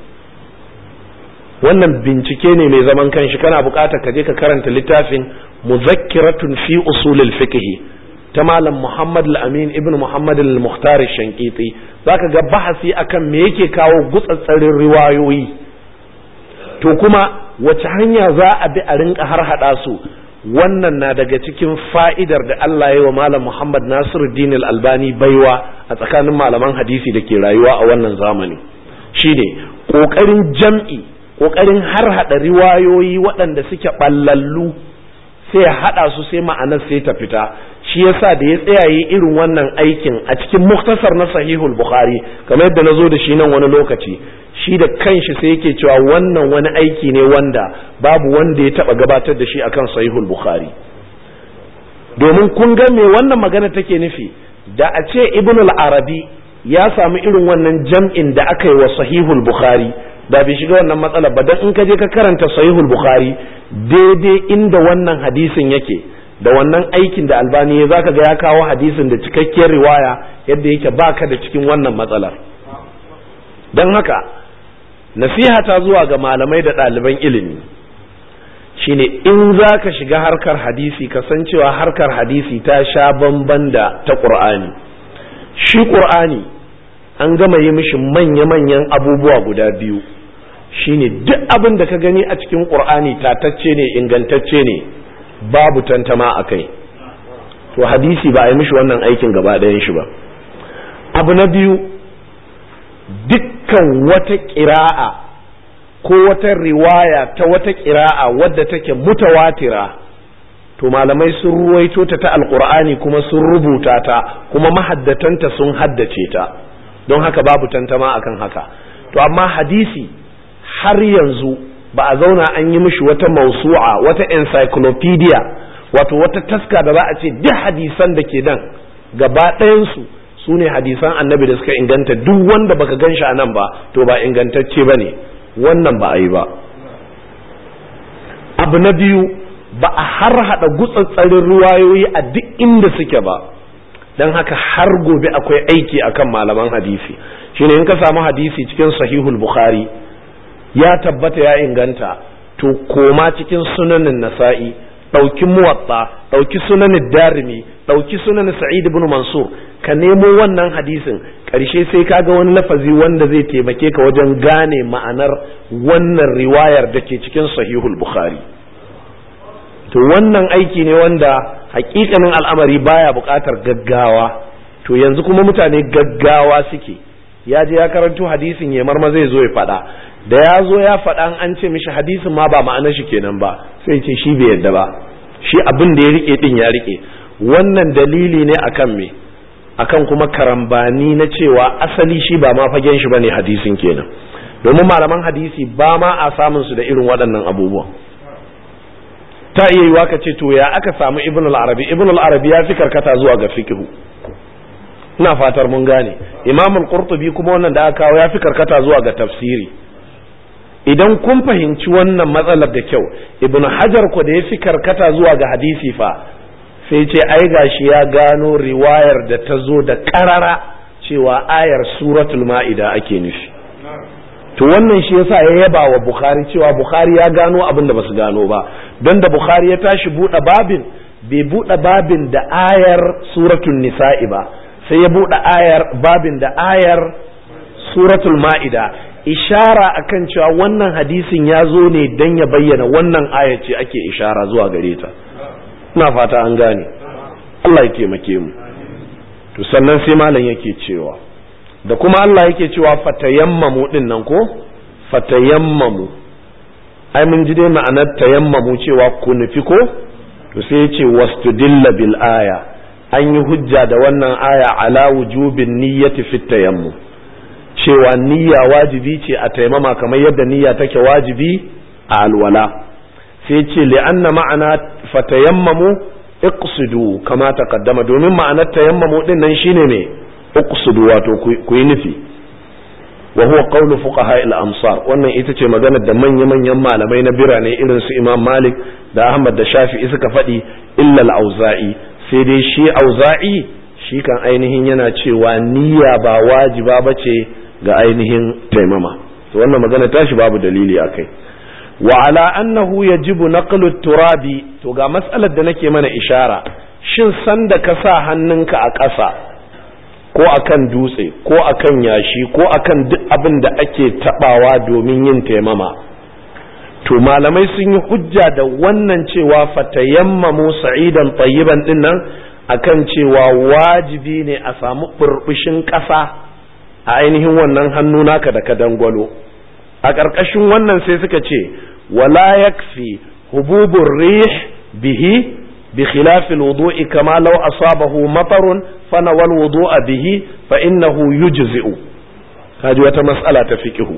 Speaker 1: wannan bincike ne mai zaman kanshi kana buƙatar ka je ka karanta littafin muzakkiratun fi usulil fiqh ta malam Muhammad al-Amin ibn Muhammad al-Mukhtar al-Shankiti zaka ga bahasi akan me yake kawo gutsatsarin riwayoyi to kuma wace hanya za a bi a rinka har hada su wannan na daga cikin fa'idar da Allah ya wa malam Muhammad Nasiruddin al-Albani baiwa a tsakanin malaman hadisi da ke rayuwa a wannan zamani shine kokarin jam'i kokarin har hada riwayoyi waɗanda suke ballallu sai ya hada su sai ma'anar sai ta fita shi yasa da ya tsayaye irin wannan aikin a cikin muktasar na sahihul bukhari kamar yadda na zo da shi nan wani lokaci shi da kanshi sai yake cewa wannan wani aiki ne wanda babu wanda ya taba gabatar da shi akan sahihul bukhari domin kun ga me wannan magana take nufi da a ce ibn al-arabi ya samu irin wannan jam'in da aka yi wa sahihul bukhari da bai shiga wannan matsala ba dan in ka je ka karanta sahihul bukhari daidai inda wannan hadisin yake da wannan aikin da albani ya zaka ga ya kawo hadisin da cikakkiyar riwaya yadda yake baka da cikin wannan matsalar don haka nasiha ta zuwa ga malamai da ɗaliban ilimi shine in za ka shiga harkar hadisi kasancewa harkar hadisi ta sha bamban da ta ƙur'ani shi ƙur'ani an gama yi mishi manya-manyan abubuwa guda biyu shine duk abin da ka gani a cikin ƙur'ani tatacce ne ingantacce ne babu tantama a kai to hadisi ba a yi mishi wannan aikin gaba ɗayan shi ba abu na biyu dukkan wata ƙira'a ko wata riwaya ta wata ƙira'a wadda take mutawatira to malamai sun ruwaito ta ta alƙur'ani kuma sun rubuta ta kuma mahaddatanta sun haddace ta don haka babu tantama akan haka to amma hadisi har yanzu ba a zauna an yi mishi wata mausu'a wata encyclopedia wato wata taska da za a ce duk hadisan da ke nan gaba ɗayansu su ne hadisan annabi da suka inganta duk wanda baka gan shi a nan ba to ba ingantacce ba ne wannan ba a yi ba abu na biyu ba a har hada gutsatsarin ruwayoyi a duk inda suke ba don haka har gobe akwai aiki akan malaman hadisi shine in ka samu hadisi cikin sahihul bukhari ya tabbata ya inganta to koma cikin sunanin nasa'i ɗauki muwatta ɗauki sunanin darimi ɗauki sunanin sa'id ibn mansur ka nemo wannan hadisin ƙarshe sai ka ga wani lafazi wanda zai taimake ka wajen gane ma'anar wannan riwayar da ke cikin sahihul bukhari to wannan aiki ne wanda hakikanin al'amari baya buƙatar gaggawa to yanzu kuma mutane gaggawa suke ya je ya karanto hadisin ya marma zai zo ya faɗa da ya zo ya faɗa an ce mishi hadisin ma ba ma'anar shi kenan ba sai ce shi bai yadda ba shi abin da ya rike din ya rike wannan dalili ne akan me akan kuma karambani na cewa asali shi ba ma fagen shi bane hadisin kenan domin malaman hadisi ba ma a samun su da irin waɗannan abubuwan ta iya yiwa ka ce to ya aka samu ibn al-arabi ibn al-arabi ya fi karkata zuwa ga fiqhu ina fatar mun gane imam al-qurtubi kuma wannan da aka kawo ya fi karkata zuwa ga tafsiri idan kun fahimci wannan matsalar da kyau ibn hajar ko da ya fi karkata zuwa ga hadisi fa sai ce ai gashi ya gano riwayar da ta zo da karara cewa ayar suratul ma'ida ake nufi to wannan shi yasa ya yaba wa bukhari cewa bukhari ya gano abin da basu gano ba don da bukhari ya tashi buɗe babin bai buɗe babin da ayar suratul nisa'i ba sai ya buɗe ayar babin da ayar suratul ma'ida ishara akan cewa wannan hadisin ya zo ne don ya bayyana wannan aya ce ake ishara zuwa gare ta ina fata an gane Allah ya taimake mu to sannan sai malam yake cewa da kuma Allah yake cewa fatayammamu din nan ko fatayammamu ai mun ji dai ma'anar tayammamu cewa ku nufi ko to sai ya ce wastudilla bil aya an yi hujja da wannan aya ala wujubin niyyati fit tayammum cewa niyya wajibi ce a taimama kamar yadda niyya take wajibi a alwala sai ce li'anna ma'ana fatayammamu iqsidu kama taqaddama domin ma'anar tayammamu din nan shine ne iqsidu wato ku yi nufi wa huwa qawlu fuqaha al-amsar wannan ita ce magana da manya manyan malamai na birane irin su Imam Malik da Ahmad da Shafi'i suka faɗi illa al-Auza'i sai dai shi Auza'i shi kan ainihin yana cewa niyya ba wajiba bace ga ainihin taimama to wannan magana tashi babu dalili akai wa ala annahu yajibu naqlu turabi to ga mas'alar da nake mana ishara shin sanda ka sa hannunka a ƙasa ko akan dutse ko akan yashi ko akan duk abin da ake tabawa domin yin taimama to malamai sun yi hujja da wannan cewa fatayammamu sa'idan tayyiban din nan akan cewa wajibi ne a samu burbushin ƙasa a ainihin wannan hannu naka da ka dangwalo a ƙarƙashin wannan sai suka ce wala yakfi hububur rih bihi بخلاف الوضوء كما لو أصابه مطر فنوى الوضوء به فإنه يجزئ هذه wata mas'ala ta fiqihu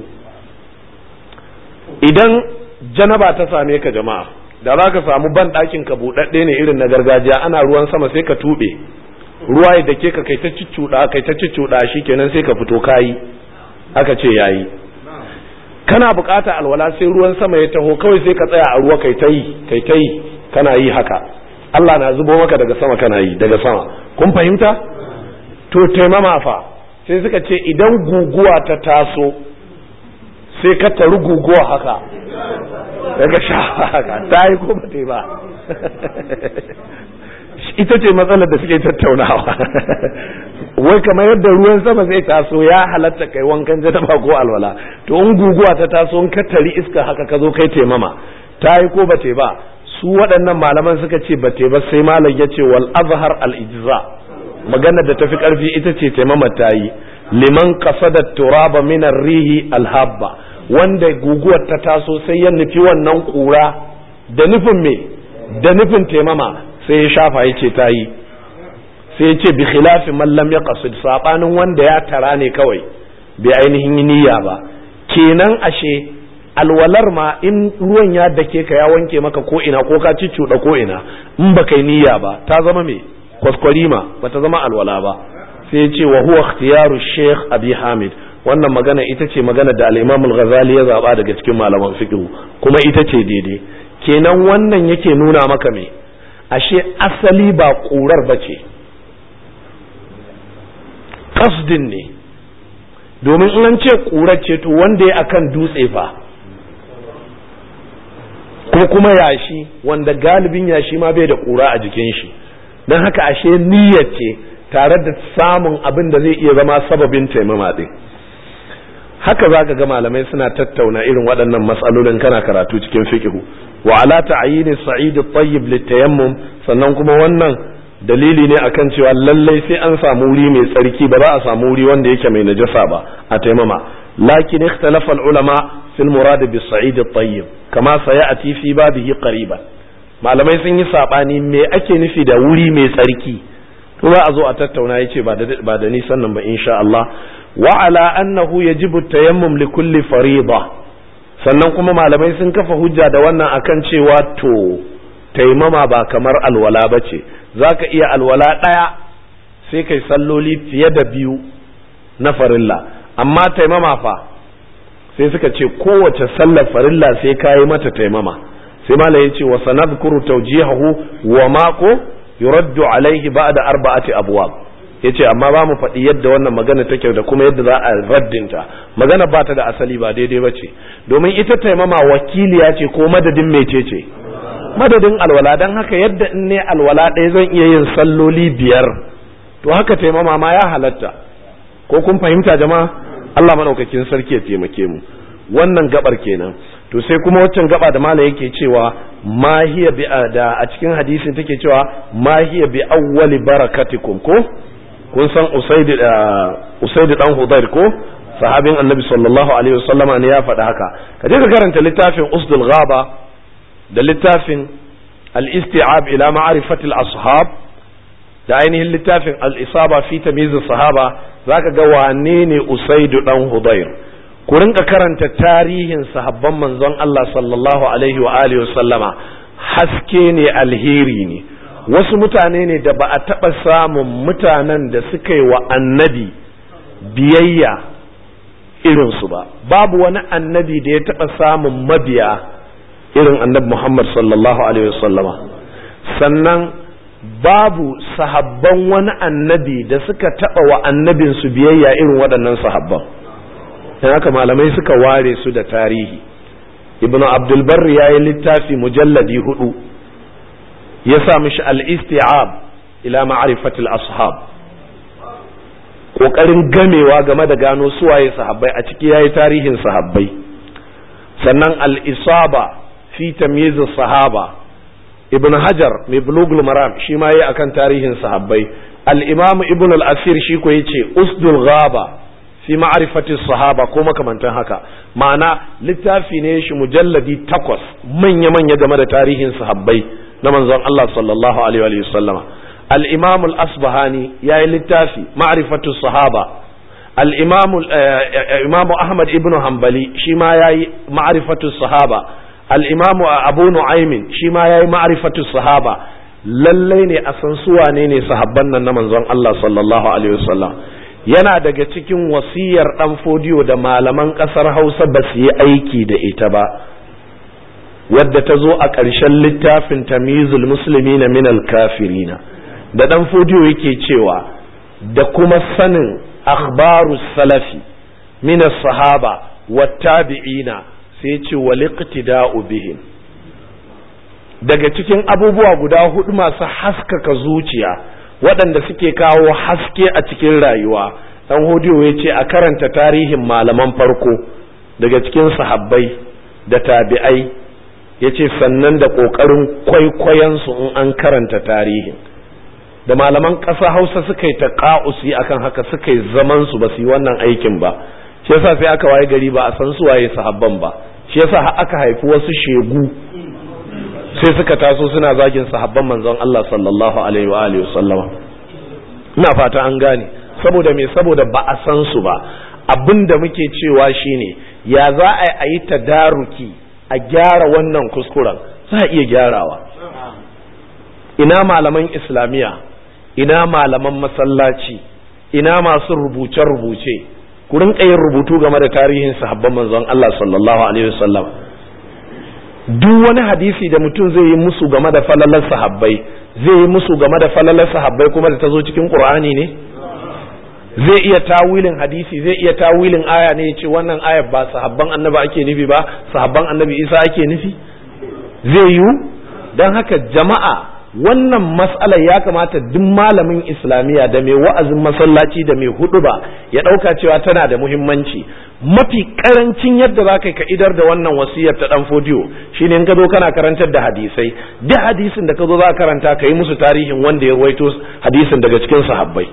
Speaker 1: idan janaba ta same ka jama'a da za ka samu ban ɗakin ka buɗaɗɗe ne irin na gargajiya ana ruwan sama sai ka tuɓe ruwa ya dake ka kai ta ciccuɗa kai ta ciccuɗa shi kenan sai ka fito kayi aka ce yayi kana bukata alwala sai ruwan sama ya taho kawai sai ka tsaya a ruwa kai ta yi kai ta yi kana yi haka Allah na zubo maka daga sama kana yi daga sama kun fahimta to taimama fa sai suka ce idan guguwa ta taso sai ka taru guguwa haka daga sha haka ta yi ko ba ta yi ba ita ce matsalar da suke tattaunawa wai kamar yadda ruwan sama zai taso ya halatta kai wankan janaba ko alwala to in guguwa ta taso in ka tari iska haka ka zo kai taimama ta yi ko ba ta yi ba su waɗannan malaman suka ce ba te ba sai malam ya ce wal azhar al ijza magana da tafi karfi ita ce taimama ta yi liman qasada turaba min rihi al habba wanda guguwar ta taso sai ya nufi wannan kura da nufin me da nufin taimama sai ya shafa ya ce ta yi sai ya ce bi khilafi man lam yaqsid sabanin wanda ya tara ne kawai bai ainihin niyya ba kenan ashe alwalar ma in ruwan ya dake ka ya wanke maka ko ina ko ka cuɗa ko ina in ba kai niyya ba ta zama me kwaskwarima ba ta zama alwala ba sai ya ce wa huwa ikhtiyaru sheikh abi hamid wannan magana ita ce magana da al-imam al-ghazali ya zaba daga cikin malaman fiqh kuma ita ce daidai kenan wannan yake nuna maka me ashe asali ba ƙurar ba ce kasdin ne domin in an ce ƙurar ce to wanda ya akan dutse fa ko kuma yashi wanda galibin yashi ma bai da ƙura a jikin shi don haka ashe niyyar ce tare da samun abin da zai iya zama sababin taimama ɗin haka za ka ga malamai suna tattauna irin waɗannan matsalolin kana karatu cikin fiqhu wa ala ta'yin sa'id at-tayyib litayammum sannan kuma wannan dalili ne akan cewa lallai sai an samu wuri mai tsarki ba za a samu wuri wanda yake mai najasa ba a taimama lakin ikhtalafa al-ulama fil murad bis sa'id at-tayyib kama sayati fi babihi qariban malamai sun yi sabani me ake nufi da wuri mai tsarki to za a zo a tattauna yace ba da ba da nisan nan ba insha Allah wa ala annahu yajibu tayammum li kulli fariida sannan kuma malamai sun kafa hujja da wannan akan cewa to taimama ba kamar alwala bace zaka iya alwala daya sai kai salloli fiye da biyu na farilla amma taimama fa sai suka ce kowace sallar farilla sai kayi mata taimama sai malam ya ce wa sanadhkuru tawjihahu wa mako yuraddu alaihi ba'da arba'ati abwab yace amma ba mu faɗi yadda wannan magana take da kuma yadda za a raddinta magana ba ta da asali ba daidai ba ce domin ita taimama wakiliya ce ko madadin mece ce madadin alwala don haka yadda in ne alwala ɗaya zan iya yin salloli biyar to haka taimama ma ya halatta ko kun fahimta jama'a Allah madaukakin sarki ya taimake mu wannan gabar kenan to sai kuma waccan gaba da malam yake cewa ma hiya bi da a cikin hadisin take cewa ma hiya bi awwali barakatikum ko kun san usaid usaid dan hudayr ko sahabin annabi sallallahu alaihi wasallama ne ya faɗi haka ka je ka karanta littafin usdul ghaba da littafin al-isti'ab ila ma'rifati al-ashab da ainihin littafin al-isaba fi tamyiz sahaba zaka ga wane ne usaid dan hudayr ku rinka karanta tarihin sahabban manzon Allah sallallahu alaihi wa alihi wasallama haske ne alheri ne wasu mutane ne da ba a taɓa samun mutanen da suka yi wa annabi biyayya irinsu ba babu wani annabi da ya taɓa samun mabiya irin annabi Muhammad sallallahu alaihi wasallama sannan babu sahabban wani annabi da suka taɓa wa annabinsu biyayya irin waɗannan sahabban don haka malamai suka ware su da tarihi ibnu abdulbarri ya yi littafi mujalladi hudu ya sa mishi al-isti'ab ila ma'rifatil ashab kokarin gamewa game da gano suwaye sahabbai a ciki yayi tarihin sahabbai sannan al-isaba fi tamyiz sahaba ibn hajar mai bulugul maram shi ma yayi akan tarihin sahabbai al-imam ibn al-asir shi ko yace usdul ghaba fi ma'rifati sahaba ko makamantan haka ma'ana littafi ne shi mujalladi takwas manya manya game da tarihin sahabbai na manzon Allah sallallahu alaihi wa sallama al-imam al-asbahani yayi littafi ma'rifatu sahaba al-imam imam ahmad ibn hanbali shi ma yayi ma'rifatu sahaba al-imam abu nu'aym shi ma yayi ma'rifatu sahaba lallai ne a san su wane ne sahabban nan na manzon Allah sallallahu alaihi wasallam yana daga cikin wasiyar dan fodiyo da malaman kasar Hausa ba su yi aiki da ita ba wadda ta zo a ƙarshen littafin tamizul muslimina min al-kafirina da dan fodiyo yake cewa da kuma sanin akhbaru salafi min as-sahaba wat-tabi'ina sai ce wal iqtida'u bihim daga cikin abubuwa guda hudu masu haskaka zuciya waɗanda suke kawo haske a cikin rayuwa dan hodiyo ya ce a karanta tarihin malaman farko daga cikin sahabbai da tabi'ai ya ce sannan da ƙoƙarin kwaikwayonsu in an karanta tarihin da malaman ƙasa hausa suka yi ta ƙa'usi akan haka suka yi zamansu ba su yi wannan aikin ba shi yasa sai aka waye gari ba a san su waye sahabban ba shi yasa aka haifi wasu shegu sai suka taso suna zagin sahabban manzon Allah sallallahu alaihi wa alihi sallama ina fata an gane saboda me saboda ba a san su ba abinda muke cewa shine ya za a yi tadaruki a gyara wannan kuskuren za a iya gyarawa ina malaman islamiya ina malaman masallaci ina masu rubuce-rubuce ku rinka yin rubutu game da tarihin sahabban manzon Allah sallallahu alaihi wasallam duk wani hadisi da mutum zai yi musu game da falalar sahabbai zai yi musu game da falalar sahabbai kuma da ta zo cikin qur'ani ne zai iya tawilin hadisi zai iya tawilin aya ne ya ce wannan ayar ba sahabban annabi ake nufi ba sahabban annabi isa ake nufi zai yiwu don haka jama'a wannan matsalar ya kamata duk malamin islamiyya da mai wa'azin masallaci da mai hudu ba ya ɗauka cewa tana da muhimmanci mafi karancin yadda za ka yi ka idar da wannan wasiyar ta dan fodiyo shine in ka zo kana karantar da hadisai duk hadisin da ka zo za ka karanta ka yi musu tarihin wanda ya ruwaito hadisin daga cikin sahabbai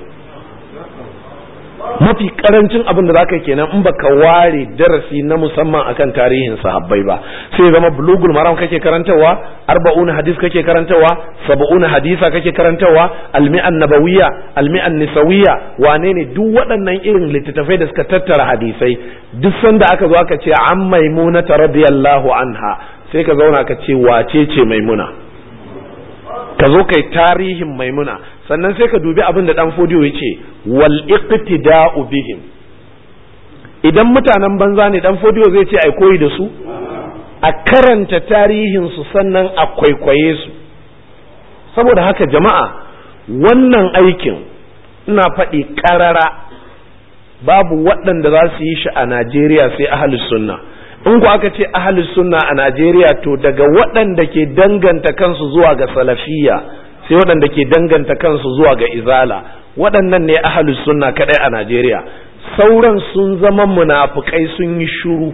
Speaker 1: mafi karancin abin da zaka kenan in baka ware darasi na musamman akan tarihin sahabbai ba sai zama bulugul maram kake karantawa arba'un hadis kake karantawa sab'un hadisa kake karantawa almi'an nabawiyya almi'an nisawiyya wane ne duk waɗannan irin littattafai da suka tattara hadisai duk sanda aka zo aka ce an maimuna radiyallahu anha sai ka zauna ka ce wace ce maimuna ka zo kai tarihin maimuna sannan sai ka dubi abin da dan fodiyo ya ce wal iqtida'u bihim idan mutanen banza ne dan fodiyo zai ce ai koyi da su a karanta tarihin su sannan a kwaikwaye su saboda haka jama'a wannan aikin ina faɗi ƙarara babu waɗanda za su yi shi a Najeriya sai ahlus sunna in ku aka ce ahlus sunna a Najeriya to daga waɗanda ke danganta kansu zuwa ga salafiyya sai waɗanda ke danganta kansu zuwa ga izala waɗannan ne ahlus sunna kadai a Najeriya sauran sun zama munafukai sun yi shuru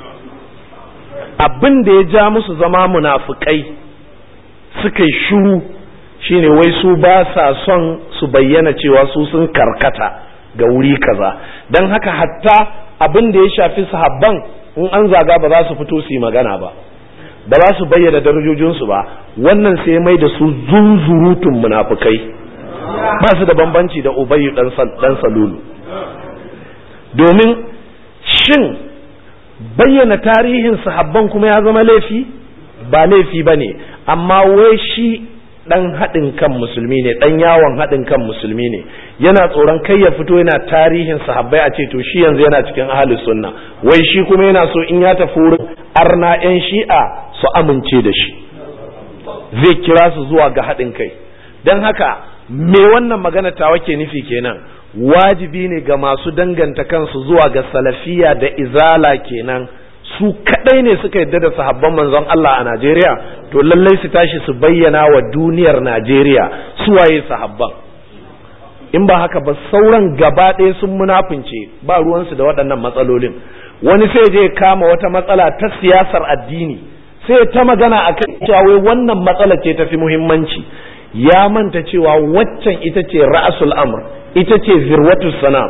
Speaker 1: abin da ya ja musu zama munafukai suka yi shuru shine wai su ba sa son su bayyana cewa su sun karkata ga wuri kaza don haka hatta abin da ya shafi sahabban in an zaga ba za su fito su yi magana ba ba za su bayyana darajojinsu ba wannan sai mai da su zunzurutun munafukai ba su da bambanci da ubayyu dan salulu domin shin bayyana tarihin sahabban kuma ya zama laifi ba laifi ba ne amma wai shi dan haɗin kan musulmi ne dan yawon haɗin kan musulmi ne yana tsoron kai ya fito yana tarihin sahabbai a ce to shi yanzu yana cikin ahlus sunna wai shi kuma yana so in ya tafi wurin arna yan shi'a su amince da shi zai kira su zuwa ga haɗin kai don haka me wannan magana tawa ke nufi kenan wajibi ne ga masu danganta kansu zuwa ga salafiya da izala kenan su kadai ne suka yadda da sahabban manzon Allah a Najeriya to lallai su tashi su bayyana wa duniyar Najeriya suwaye sahabban in ba haka ba sauran gaba ɗaya sun munafince ba ruwansu da waɗannan matsalolin wani sai je kama wata matsala ta siyasar addini sai ta magana a kan cewa wannan matsala ce tafi muhimmanci ya manta cewa waccan ita ce ra'asul amr ita ce zirwatu sanam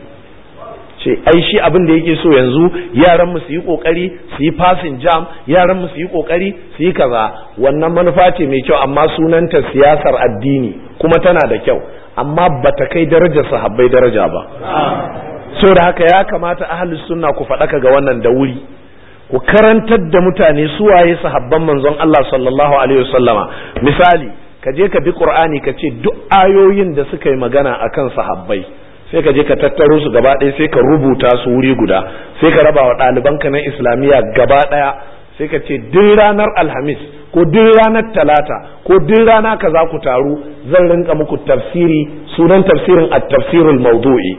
Speaker 1: ce ai shi abin da yake so yanzu yaran mu su yi kokari su yi passing jam yaran mu su yi kokari su yi kaza wannan manufa ce mai kyau amma sunanta siyasar addini kuma tana da kyau amma bata kai darajar sahabbai daraja ba so da haka ya kamata ahlus sunna ku faɗaka ga wannan da wuri ku karantar da mutane su waye sahabban manzon Allah sallallahu alaihi wasallama misali ka je ka bi qur'ani ka ce duk ayoyin da suka yi magana akan sahabbai sai ka je ka tattaro su gaba ɗaya sai ka rubuta su wuri guda sai ka raba wa ɗalibanka na islamiyya gaba ɗaya sai ka ce duk ranar alhamis ko duk ranar talata ko duk rana ka za ku taru zan rinka muku tafsiri sunan tafsirin a tafsirul maudu'i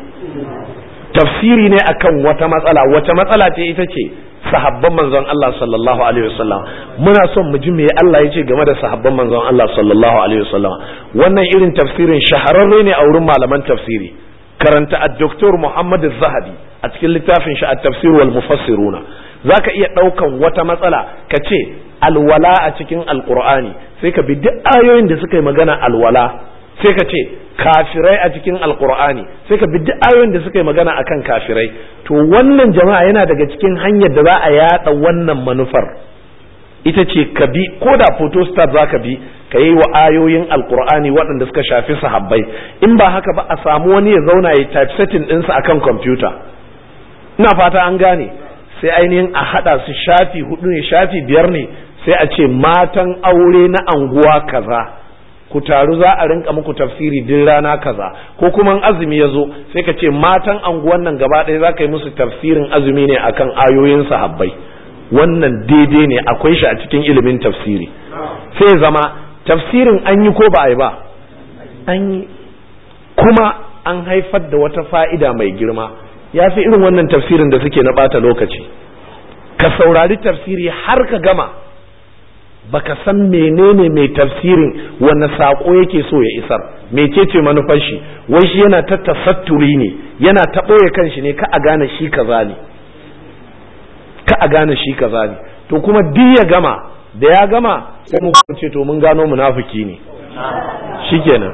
Speaker 1: tafsiri ne akan wata matsala wata matsala ce ita ce sahabban manzon Allah sallallahu alaihi wasallam muna son mu ji me Allah ya ce game da sahabban manzon Allah sallallahu alaihi wasallam wannan irin tafsirin shahararre ne a wurin malaman tafsiri karanta ad-doktor Muhammad zahabi a cikin littafin shi at-tafsir wal mufassiruna zaka iya daukan wata matsala ka ce alwala a cikin alqur'ani sai ka bi duk ayoyin da suka yi magana alwala sai ka ce kafirai a cikin alqur'ani sai ka bi duk ayoyin da suka yi magana akan kafirai to wannan jama'a yana daga cikin hanyar da za a yada wannan manufar ita ce ka bi ko da photostat za ka bi ka yi wa ayoyin alkur'ani waɗanda suka shafi sahabbai in ba haka ba a samu wani ya zauna ya typesetting ɗinsa akan kwamfuta ina fata an gane sai ainihin a haɗa su shafi hudu ne shafi biyar ne sai a ce matan aure na anguwa kaza ku taru za a rinka muku tafsiri duk rana kaza ko kuma azumi ya zo sai ka ce matan anguwan nan gaba ɗaya za ka yi musu tafsirin azumi ne akan ayoyin sahabbai wannan daidai ne akwai shi a cikin ilimin tafsiri sai zama tafsirin an yi ko ba a yi ba an yi kuma an haifar da wata fa'ida mai girma ya fi irin wannan tafsirin da suke na ɓata lokaci ka saurari tafsiri har ka gama baka san menene mai tafsirin wanne saƙo yake so ya isar mecece manufar shi wai shi yana ta tasatturi ne yana ta ɓoye kanshi ne ka a gane shi kaza ne ka a gane shi kaza ne to kuma duk ya gama da ya gama sai mu ce to mun gano munafiki ne shikenan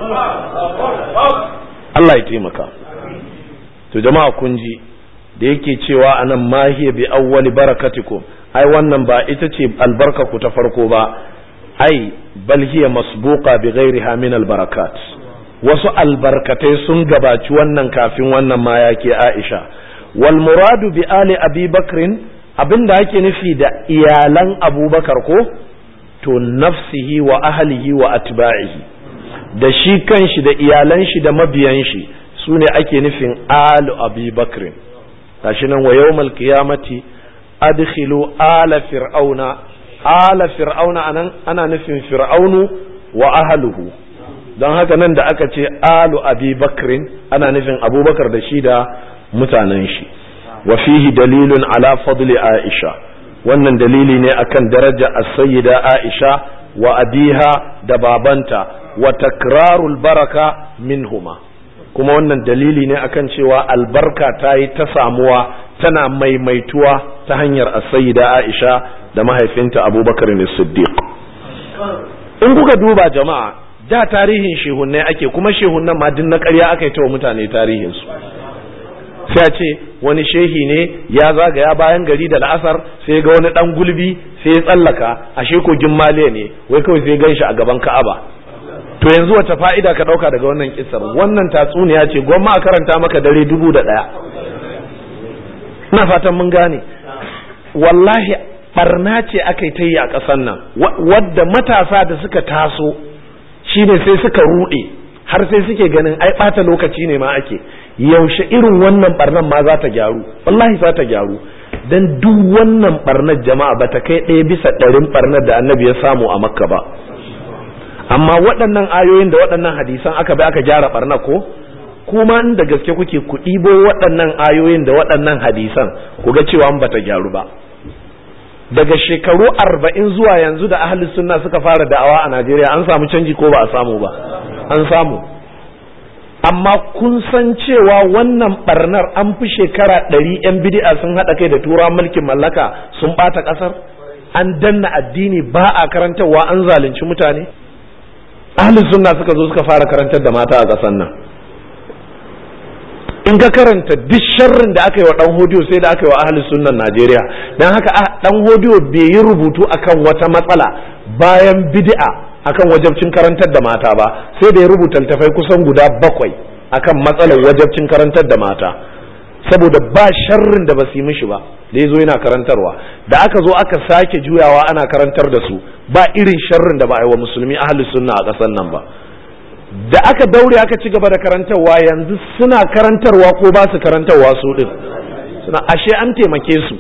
Speaker 1: Allah ya taimaka to jama'a kun ji da yake cewa anan mahiya bi awwali barakatikum ai wannan ba ita ce albarka ku ta farko ba ai bal hiya masbuqa bi ghairiha min albarakat wasu albarkatai sun gabaci wannan kafin wannan ma yake Aisha wal muradu bi ali abi bakrin abinda ake nufi da iyalan abubakar ko to nafsihi wa ahlihi wa atba'ihi da shi kanshi da iyalan shi da mabiyan shi su ne ake nufin alu abi bakrin gashi nan wa yawmal qiyamati adkhilu ala fir'auna ala fir'auna anan ana nufin fir'aunu wa ahluhu don haka nan da aka ce alu abi bakrin ana nufin abubakar da shi da mutanen shi wa fihi dalilun ala fadli aisha wannan dalili ne akan daraja as-sayyida aisha wa abiha da babanta wa takrarul baraka minhuma kuma wannan dalili ne akan cewa albarka ta yi ta samuwa tana maimaituwa ta hanyar as-sayyida aisha da mahaifinta abubakar ne siddiq in kuka duba jama'a da tarihin shehunnai ake kuma shehunnan ma din na ƙarya aka yi ta wa mutane tarihinsu sai a ce wani shehi ne ya zagaya bayan gari da la'asar sai ga wani dan gulbi sai ya tsallaka ashe kogin maliya ne wai kawai sai gan shi a gaban ka'aba to yanzu wata fa'ida ka dauka daga wannan kissar wannan tatsuniya ce gwamma a karanta maka dare dubu da daya ina fatan mun gane wallahi barna ce aka yi ta yi a ƙasar nan wadda matasa da suka taso shine sai suka ruɗe har sai suke ganin ai ɓata lokaci ne ma ake yaushe irin wannan barnan ma za ta gyaru wallahi za ta gyaru dan duk wannan barnar jama'a ba ta kai ɗaya bisa ɗarin barnar da annabi ya samu a makka ba amma waɗannan ayoyin da waɗannan hadisan aka bi aka gyara barna ko kuma in da gaske kuke ku ɗibo waɗannan ayoyin da waɗannan hadisan ku ga cewa ba ta gyaru ba daga shekaru arba'in zuwa yanzu da ahli sunna suka fara da'awa a najeriya an samu canji ko ba a samu ba an samu amma kun san cewa wannan barnar an fi shekara ɗari 'yan bidi'a sun haɗa kai da tura mulkin mallaka sun ɓata ƙasar an danna addini ba a karantarwa an zalunci mutane ahli sunna suka zo suka fara karantar da mata a ƙasar nan in ka karanta duk sharrin da aka yi wa dan hodiyo sai da aka yi wa ahli sunnan Najeriya dan haka dan hodiyo bai yi rubutu akan wata matsala bayan bid'a akan wajabcin karantar da mata ba sai da ya rubuta littafai kusan guda bakwai akan matsalar wajabcin karantar da mata saboda ba sharrin da ba su yi mishi ba da ya zo yana karantarwa da aka zo aka sake juyawa ana karantar da su ba irin sharrin da ba a yi wa musulmi ahli sunna a ƙasar nan ba da aka daure aka ci gaba da karantarwa yanzu suna karantarwa ko ba su karantarwa su din suna ashe an taimake su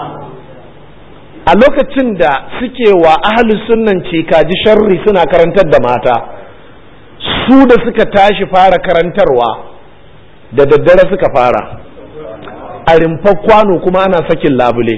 Speaker 1: a lokacin da suke wa ahli sunnan kaji sharri suna karantar da mata su da suka tashi fara karantarwa da daddare suka fara a rimfar kwano kuma ana sakin labule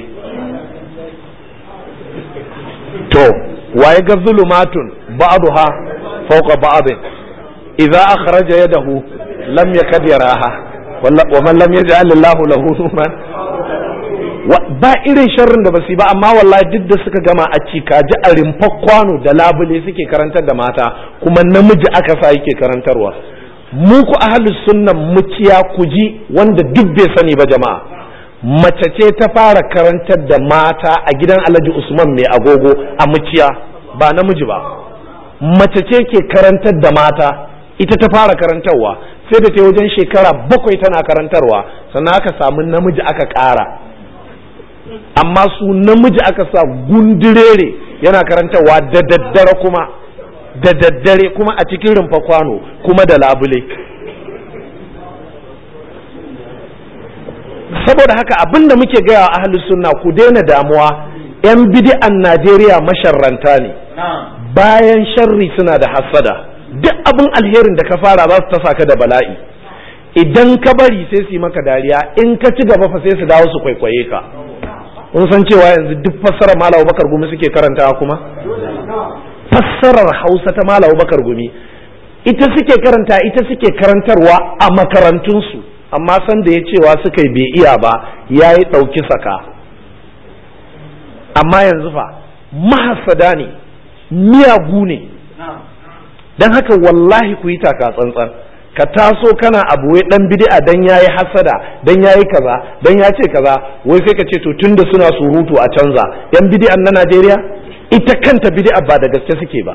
Speaker 1: to waye ga zulumatun ba'duha fawqa ba'din idza akhraja yadahu lam yakad yaraha wa man lam yaj'al Allahu lahu nuran ba irin sharrin da basu ba amma wallahi duk da suka gama a cikaji a rimfar kwano da labule suke karantar da mata kuma namiji aka sa yake karantarwa mu ku ahlus sunnan muciya kuji wanda duk bai sani ba jama'a mace ce ta fara karantar da mata a gidan Alhaji Usman mai agogo a muciya ba namiji ba mace ce ke karantar da mata ita ta fara karantarwa sai da ta wajen shekara bakwai tana karantarwa sannan aka samu namiji aka ƙara amma su namiji aka sa gundurere yana karantarwa da daddare kuma da daddare kuma a cikin rumfa kwano kuma da labule saboda haka abin da muke gaya wa ahli sunna ku daina damuwa 'yan bidi'an najeriya masharranta ne bayan sharri suna da hassada duk abin alherin da ka fara za su tasa ka da bala'i idan ka bari sai su yi maka dariya in ka ci gaba fa sai su dawo su kwaikwaye ka kun san cewa yanzu duk fassarar malam bakar gumi suke karantawa kuma fassarar hausa ta malam bakar gumi ita suke karanta ita suke karantarwa a makarantunsu amma san da ya cewa suka yi bai iya ba ya yi ɗauki saka amma yanzu fa mahasada ne miyagu ne don haka wallahi ku yi taka tsantsan ka taso kana abu wai dan bid'a dan yayi hasada dan yayi kaza dan ya ce kaza wai sai ka ce to tunda suna surutu a canza yan bid'an na Najeriya ita kanta bid'a ba da gaske suke ba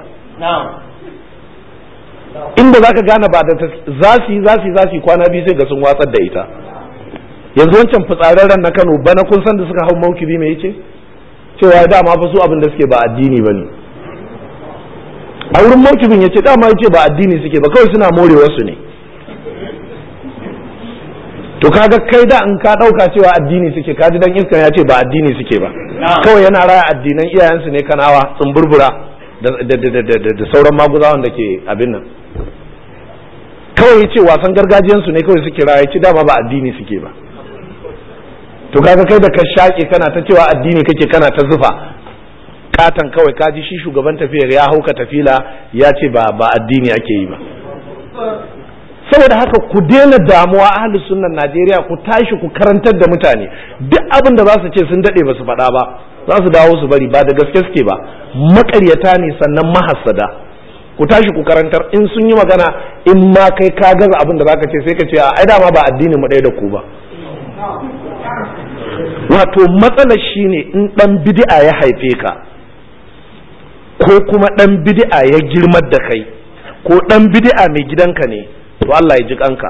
Speaker 1: inda zaka gane ba da za su yi za su yi za su yi kwana biyu sai ga sun watsar da ita yanzu wancan fitsararren na Kano bana kun san da suka hau maukibi me yace cewa dama fa su abin da suke ba addini bane a wurin maukibin ya ce dama ya ce ba addini suke ba kawai suna more wasu ne to kaga kai da in ka dauka cewa addini suke kaji dan iskan ya ce ba addini suke ba kawai yana raya addinan iyayensu ne kanawa tsumburbura da sauran maguzawan da ke abin nan kawai ya ce wasan gargajiyansu ne kawai suke raya ce dama ba addini suke ba to kaga kai da ka shaƙe kana ta cewa addini kake kana ta zufa katan kawai kaji shi shugaban tafiyar ya hauka tafila ya ce ba ba addini ake yi ba saboda haka ku daina damuwa ahlus sunnan Najeriya ku tashi ku karantar da mutane duk abin da za su ce sun dade ba su faɗa ba za su dawo su bari ba da gaske suke ba maƙaryata ne sannan mahassada ku tashi ku karantar in sun yi magana in ma kai ka gaza abin da zaka ce sai ka ce ai dama ba addini mu ɗaya da ku ba wato matsalar shine in dan bid'a ya haife ka ko kuma ɗan bid'a ya girmar da kai ko ɗan bid'a mai gidanka ne to Allah ya ji kanka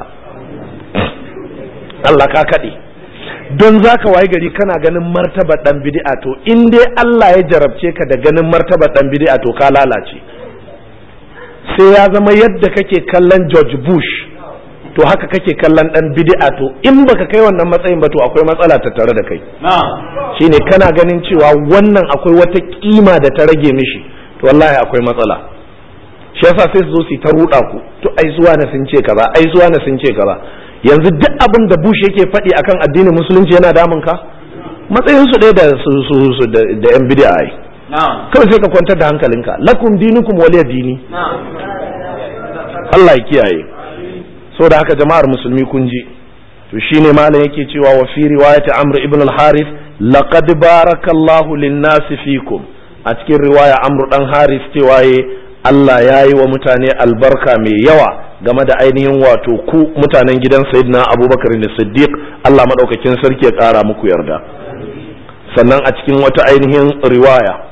Speaker 1: Allah ka kaɗe don za ka waye gari kana ganin martaba ɗan bid'a to in dai Allah ya jarabce ka da ganin martaba ɗan bid'a to ka lalace sai ya zama yadda kake kallon George Bush to haka kake kallon ɗan bid'a to in baka kai wannan matsayin ba to akwai matsala ta tare da kai shine kana ganin cewa wannan akwai wata kima da ta rage mishi to wallahi akwai matsala shi yasa sai su zo su ta ruɗa ku to ai zuwa na sun ce kaza ai zuwa na sun ce kaza yanzu duk abin da Bush yake faɗi akan addinin musulunci yana damun ka matsayin su ɗaya da su su da yan bid'a ai kawai sai ka kwantar da hankalinka lakum dinukum waliya dini Allah ya kiyaye so da haka jama'ar musulmi kun ji to shine malam yake cewa wa fi riwayati amr ibn al-harith laqad barakallahu lin-nasi fikum a cikin riwaya amr dan haris cewa Allah ya yi wa mutane albarka mai yawa game da ainihin wato ku mutanen gidan sayyidina abubakar da siddiq Allah maɗaukakin sarki ya ƙara muku yarda sannan a cikin wata ainihin riwaya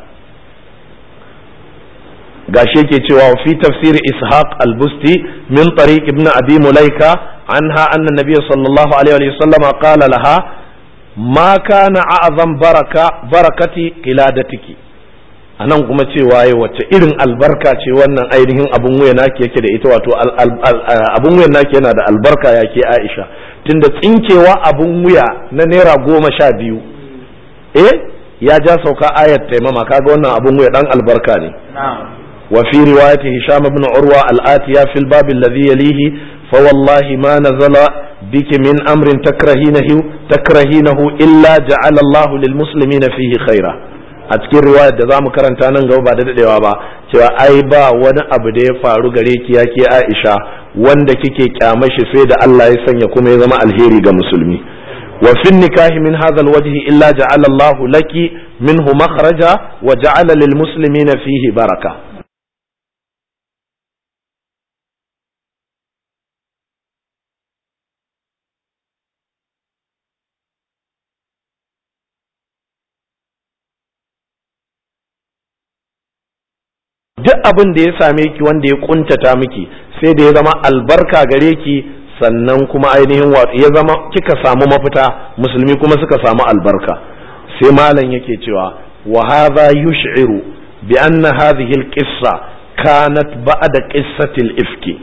Speaker 1: gashi yake cewa fi tafsir ishaq al-busti min tariq ibn abi mulaika anha anna nabiy sallallahu alaihi wa sallam qala laha ma kana a'zam baraka barakati qiladatiki anan kuma cewa ya wacce irin albarka ce wannan ainihin abun wuya naki yake da ita wato abun wuyan naki yana da albarka yake Aisha tunda tsinkewa abun wuya na naira goma sha biyu eh ya ja sauka ayat taimama kaga wannan abun wuya dan albarka ne wa fi riwayati hisham ibn urwa al-atiya fil bab alladhi yalihi fa wallahi ma nazala biki min amrin takrahinahu takrahinahu illa ja'ala Allahu lil muslimina fihi khaira a cikin riwayar da zamu karanta nan gaba ba da dadewa ba cewa ai ba wani abu da ya faru gare ki yake Aisha wanda kike kyamashi sai da Allah ya sanya kuma ya zama alheri ga musulmi wa fi nikahi min hadha alwajhi illa ja'ala Allah laki minhu makhraja wa ja'ala lil muslimina fihi baraka duk abin da ya same ki wanda ya kuntata miki sai da ya zama albarka gare ki sannan kuma ainihin wato ya zama kika samu mafita musulmi kuma suka samu albarka sai malam yake cewa wa hadha yush'iru bi anna hadhihi al-qissa kanat ba'da qissati al-ifki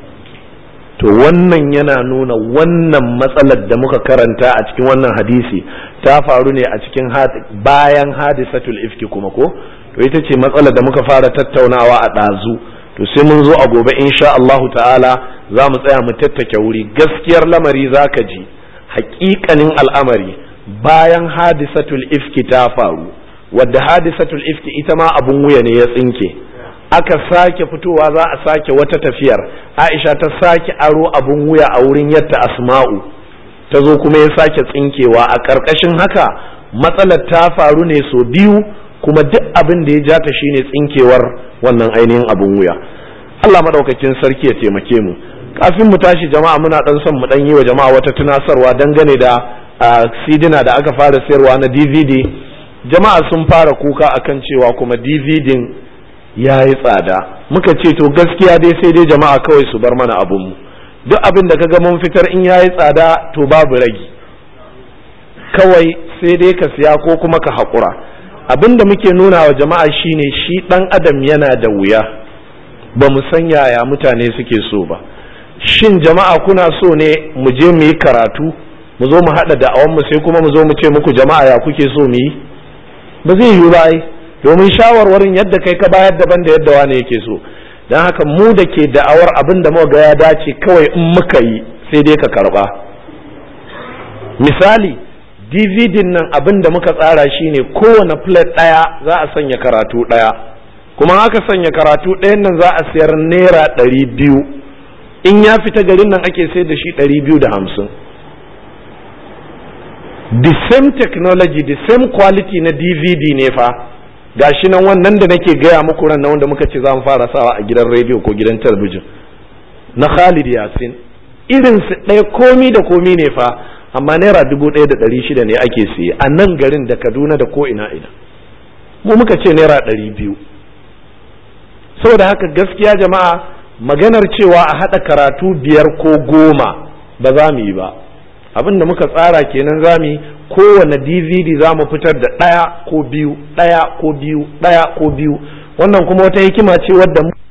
Speaker 1: to wannan yana nuna wannan matsalar da muka karanta a cikin wannan hadisi ta faru ne a cikin bayan hadisatul ifki kuma ko to ita ce matsalar da muka fara tattaunawa a ɗazu to sai mun zo a gobe insha Allahu ta'ala za mu tsaya mu tattake wuri gaskiyar lamari za ka ji haƙiƙanin al'amari bayan hadisatul ifki ta faru wadda hadisatul ifki ita ma abun wuya ne ya tsinke aka sake fitowa za a sake wata tafiyar aisha ta sake aro abun wuya a wurin yadda asma'u ta zo kuma ya sake tsinkewa a ƙarƙashin haka matsalar ta faru ne so biyu kuma duk abin da ya ja ta shine tsinkewar wannan ainihin abun wuya Allah madaukakin sarki ya taimake mu kafin mu tashi jama'a muna dan son mu dan yi wa jama'a wata tunasarwa dangane da sidina da aka fara sayarwa na DVD jama'a sun fara kuka akan cewa kuma DVD ya yi tsada muka ce to gaskiya dai sai dai jama'a kawai su bar mana abun mu duk abin da kaga mun fitar in ya yi tsada to babu ragi kawai sai dai ka siya ko kuma ka haƙura abin da muke nuna wa jama'a shine shi ɗan adam yana da wuya ba mu san yaya mutane suke so ba shin jama'a kuna so ne mu je mu yi karatu mu zo mu haɗa da'awanmu sai kuma mu zo mu ce muku jama'a ya kuke so mu yi ba zai yiwu ba ai domin shawarwarin yadda kai ka bayar daban da yadda wani yake so don haka mu da ke da'awar abin da muka ga ya dace kawai in muka yi sai dai ka karba misali dvd nan abin da muka tsara shine kowane plate ɗaya za a sanya karatu ɗaya kuma haka sanya karatu ɗayan nan za a sayar naira ɗari biyu in ya fita garin nan ake sayar da shi ɗari biyu da hamsin the same technology the same quality na dvd ne fa gashi nan wannan da nake gaya muku ran wanda muka ce za mu fara sawa a gidan rediyo ko gidan talabijin na Khalid Yasin irin su ɗaya komi da komi ne fa amma naira dubu ɗaya da ɗari shida ne ake siye a nan garin da Kaduna da ko ina ina mu muka ce naira ɗari biyu saboda haka gaskiya jama'a maganar cewa a haɗa karatu biyar ko goma ba za mu yi ba abin da muka tsara kenan za mu yi kowane dvd za mu fitar da ɗaya ko biyu ɗaya ko biyu ɗaya ko biyu wannan kuma wata hikima ce wadda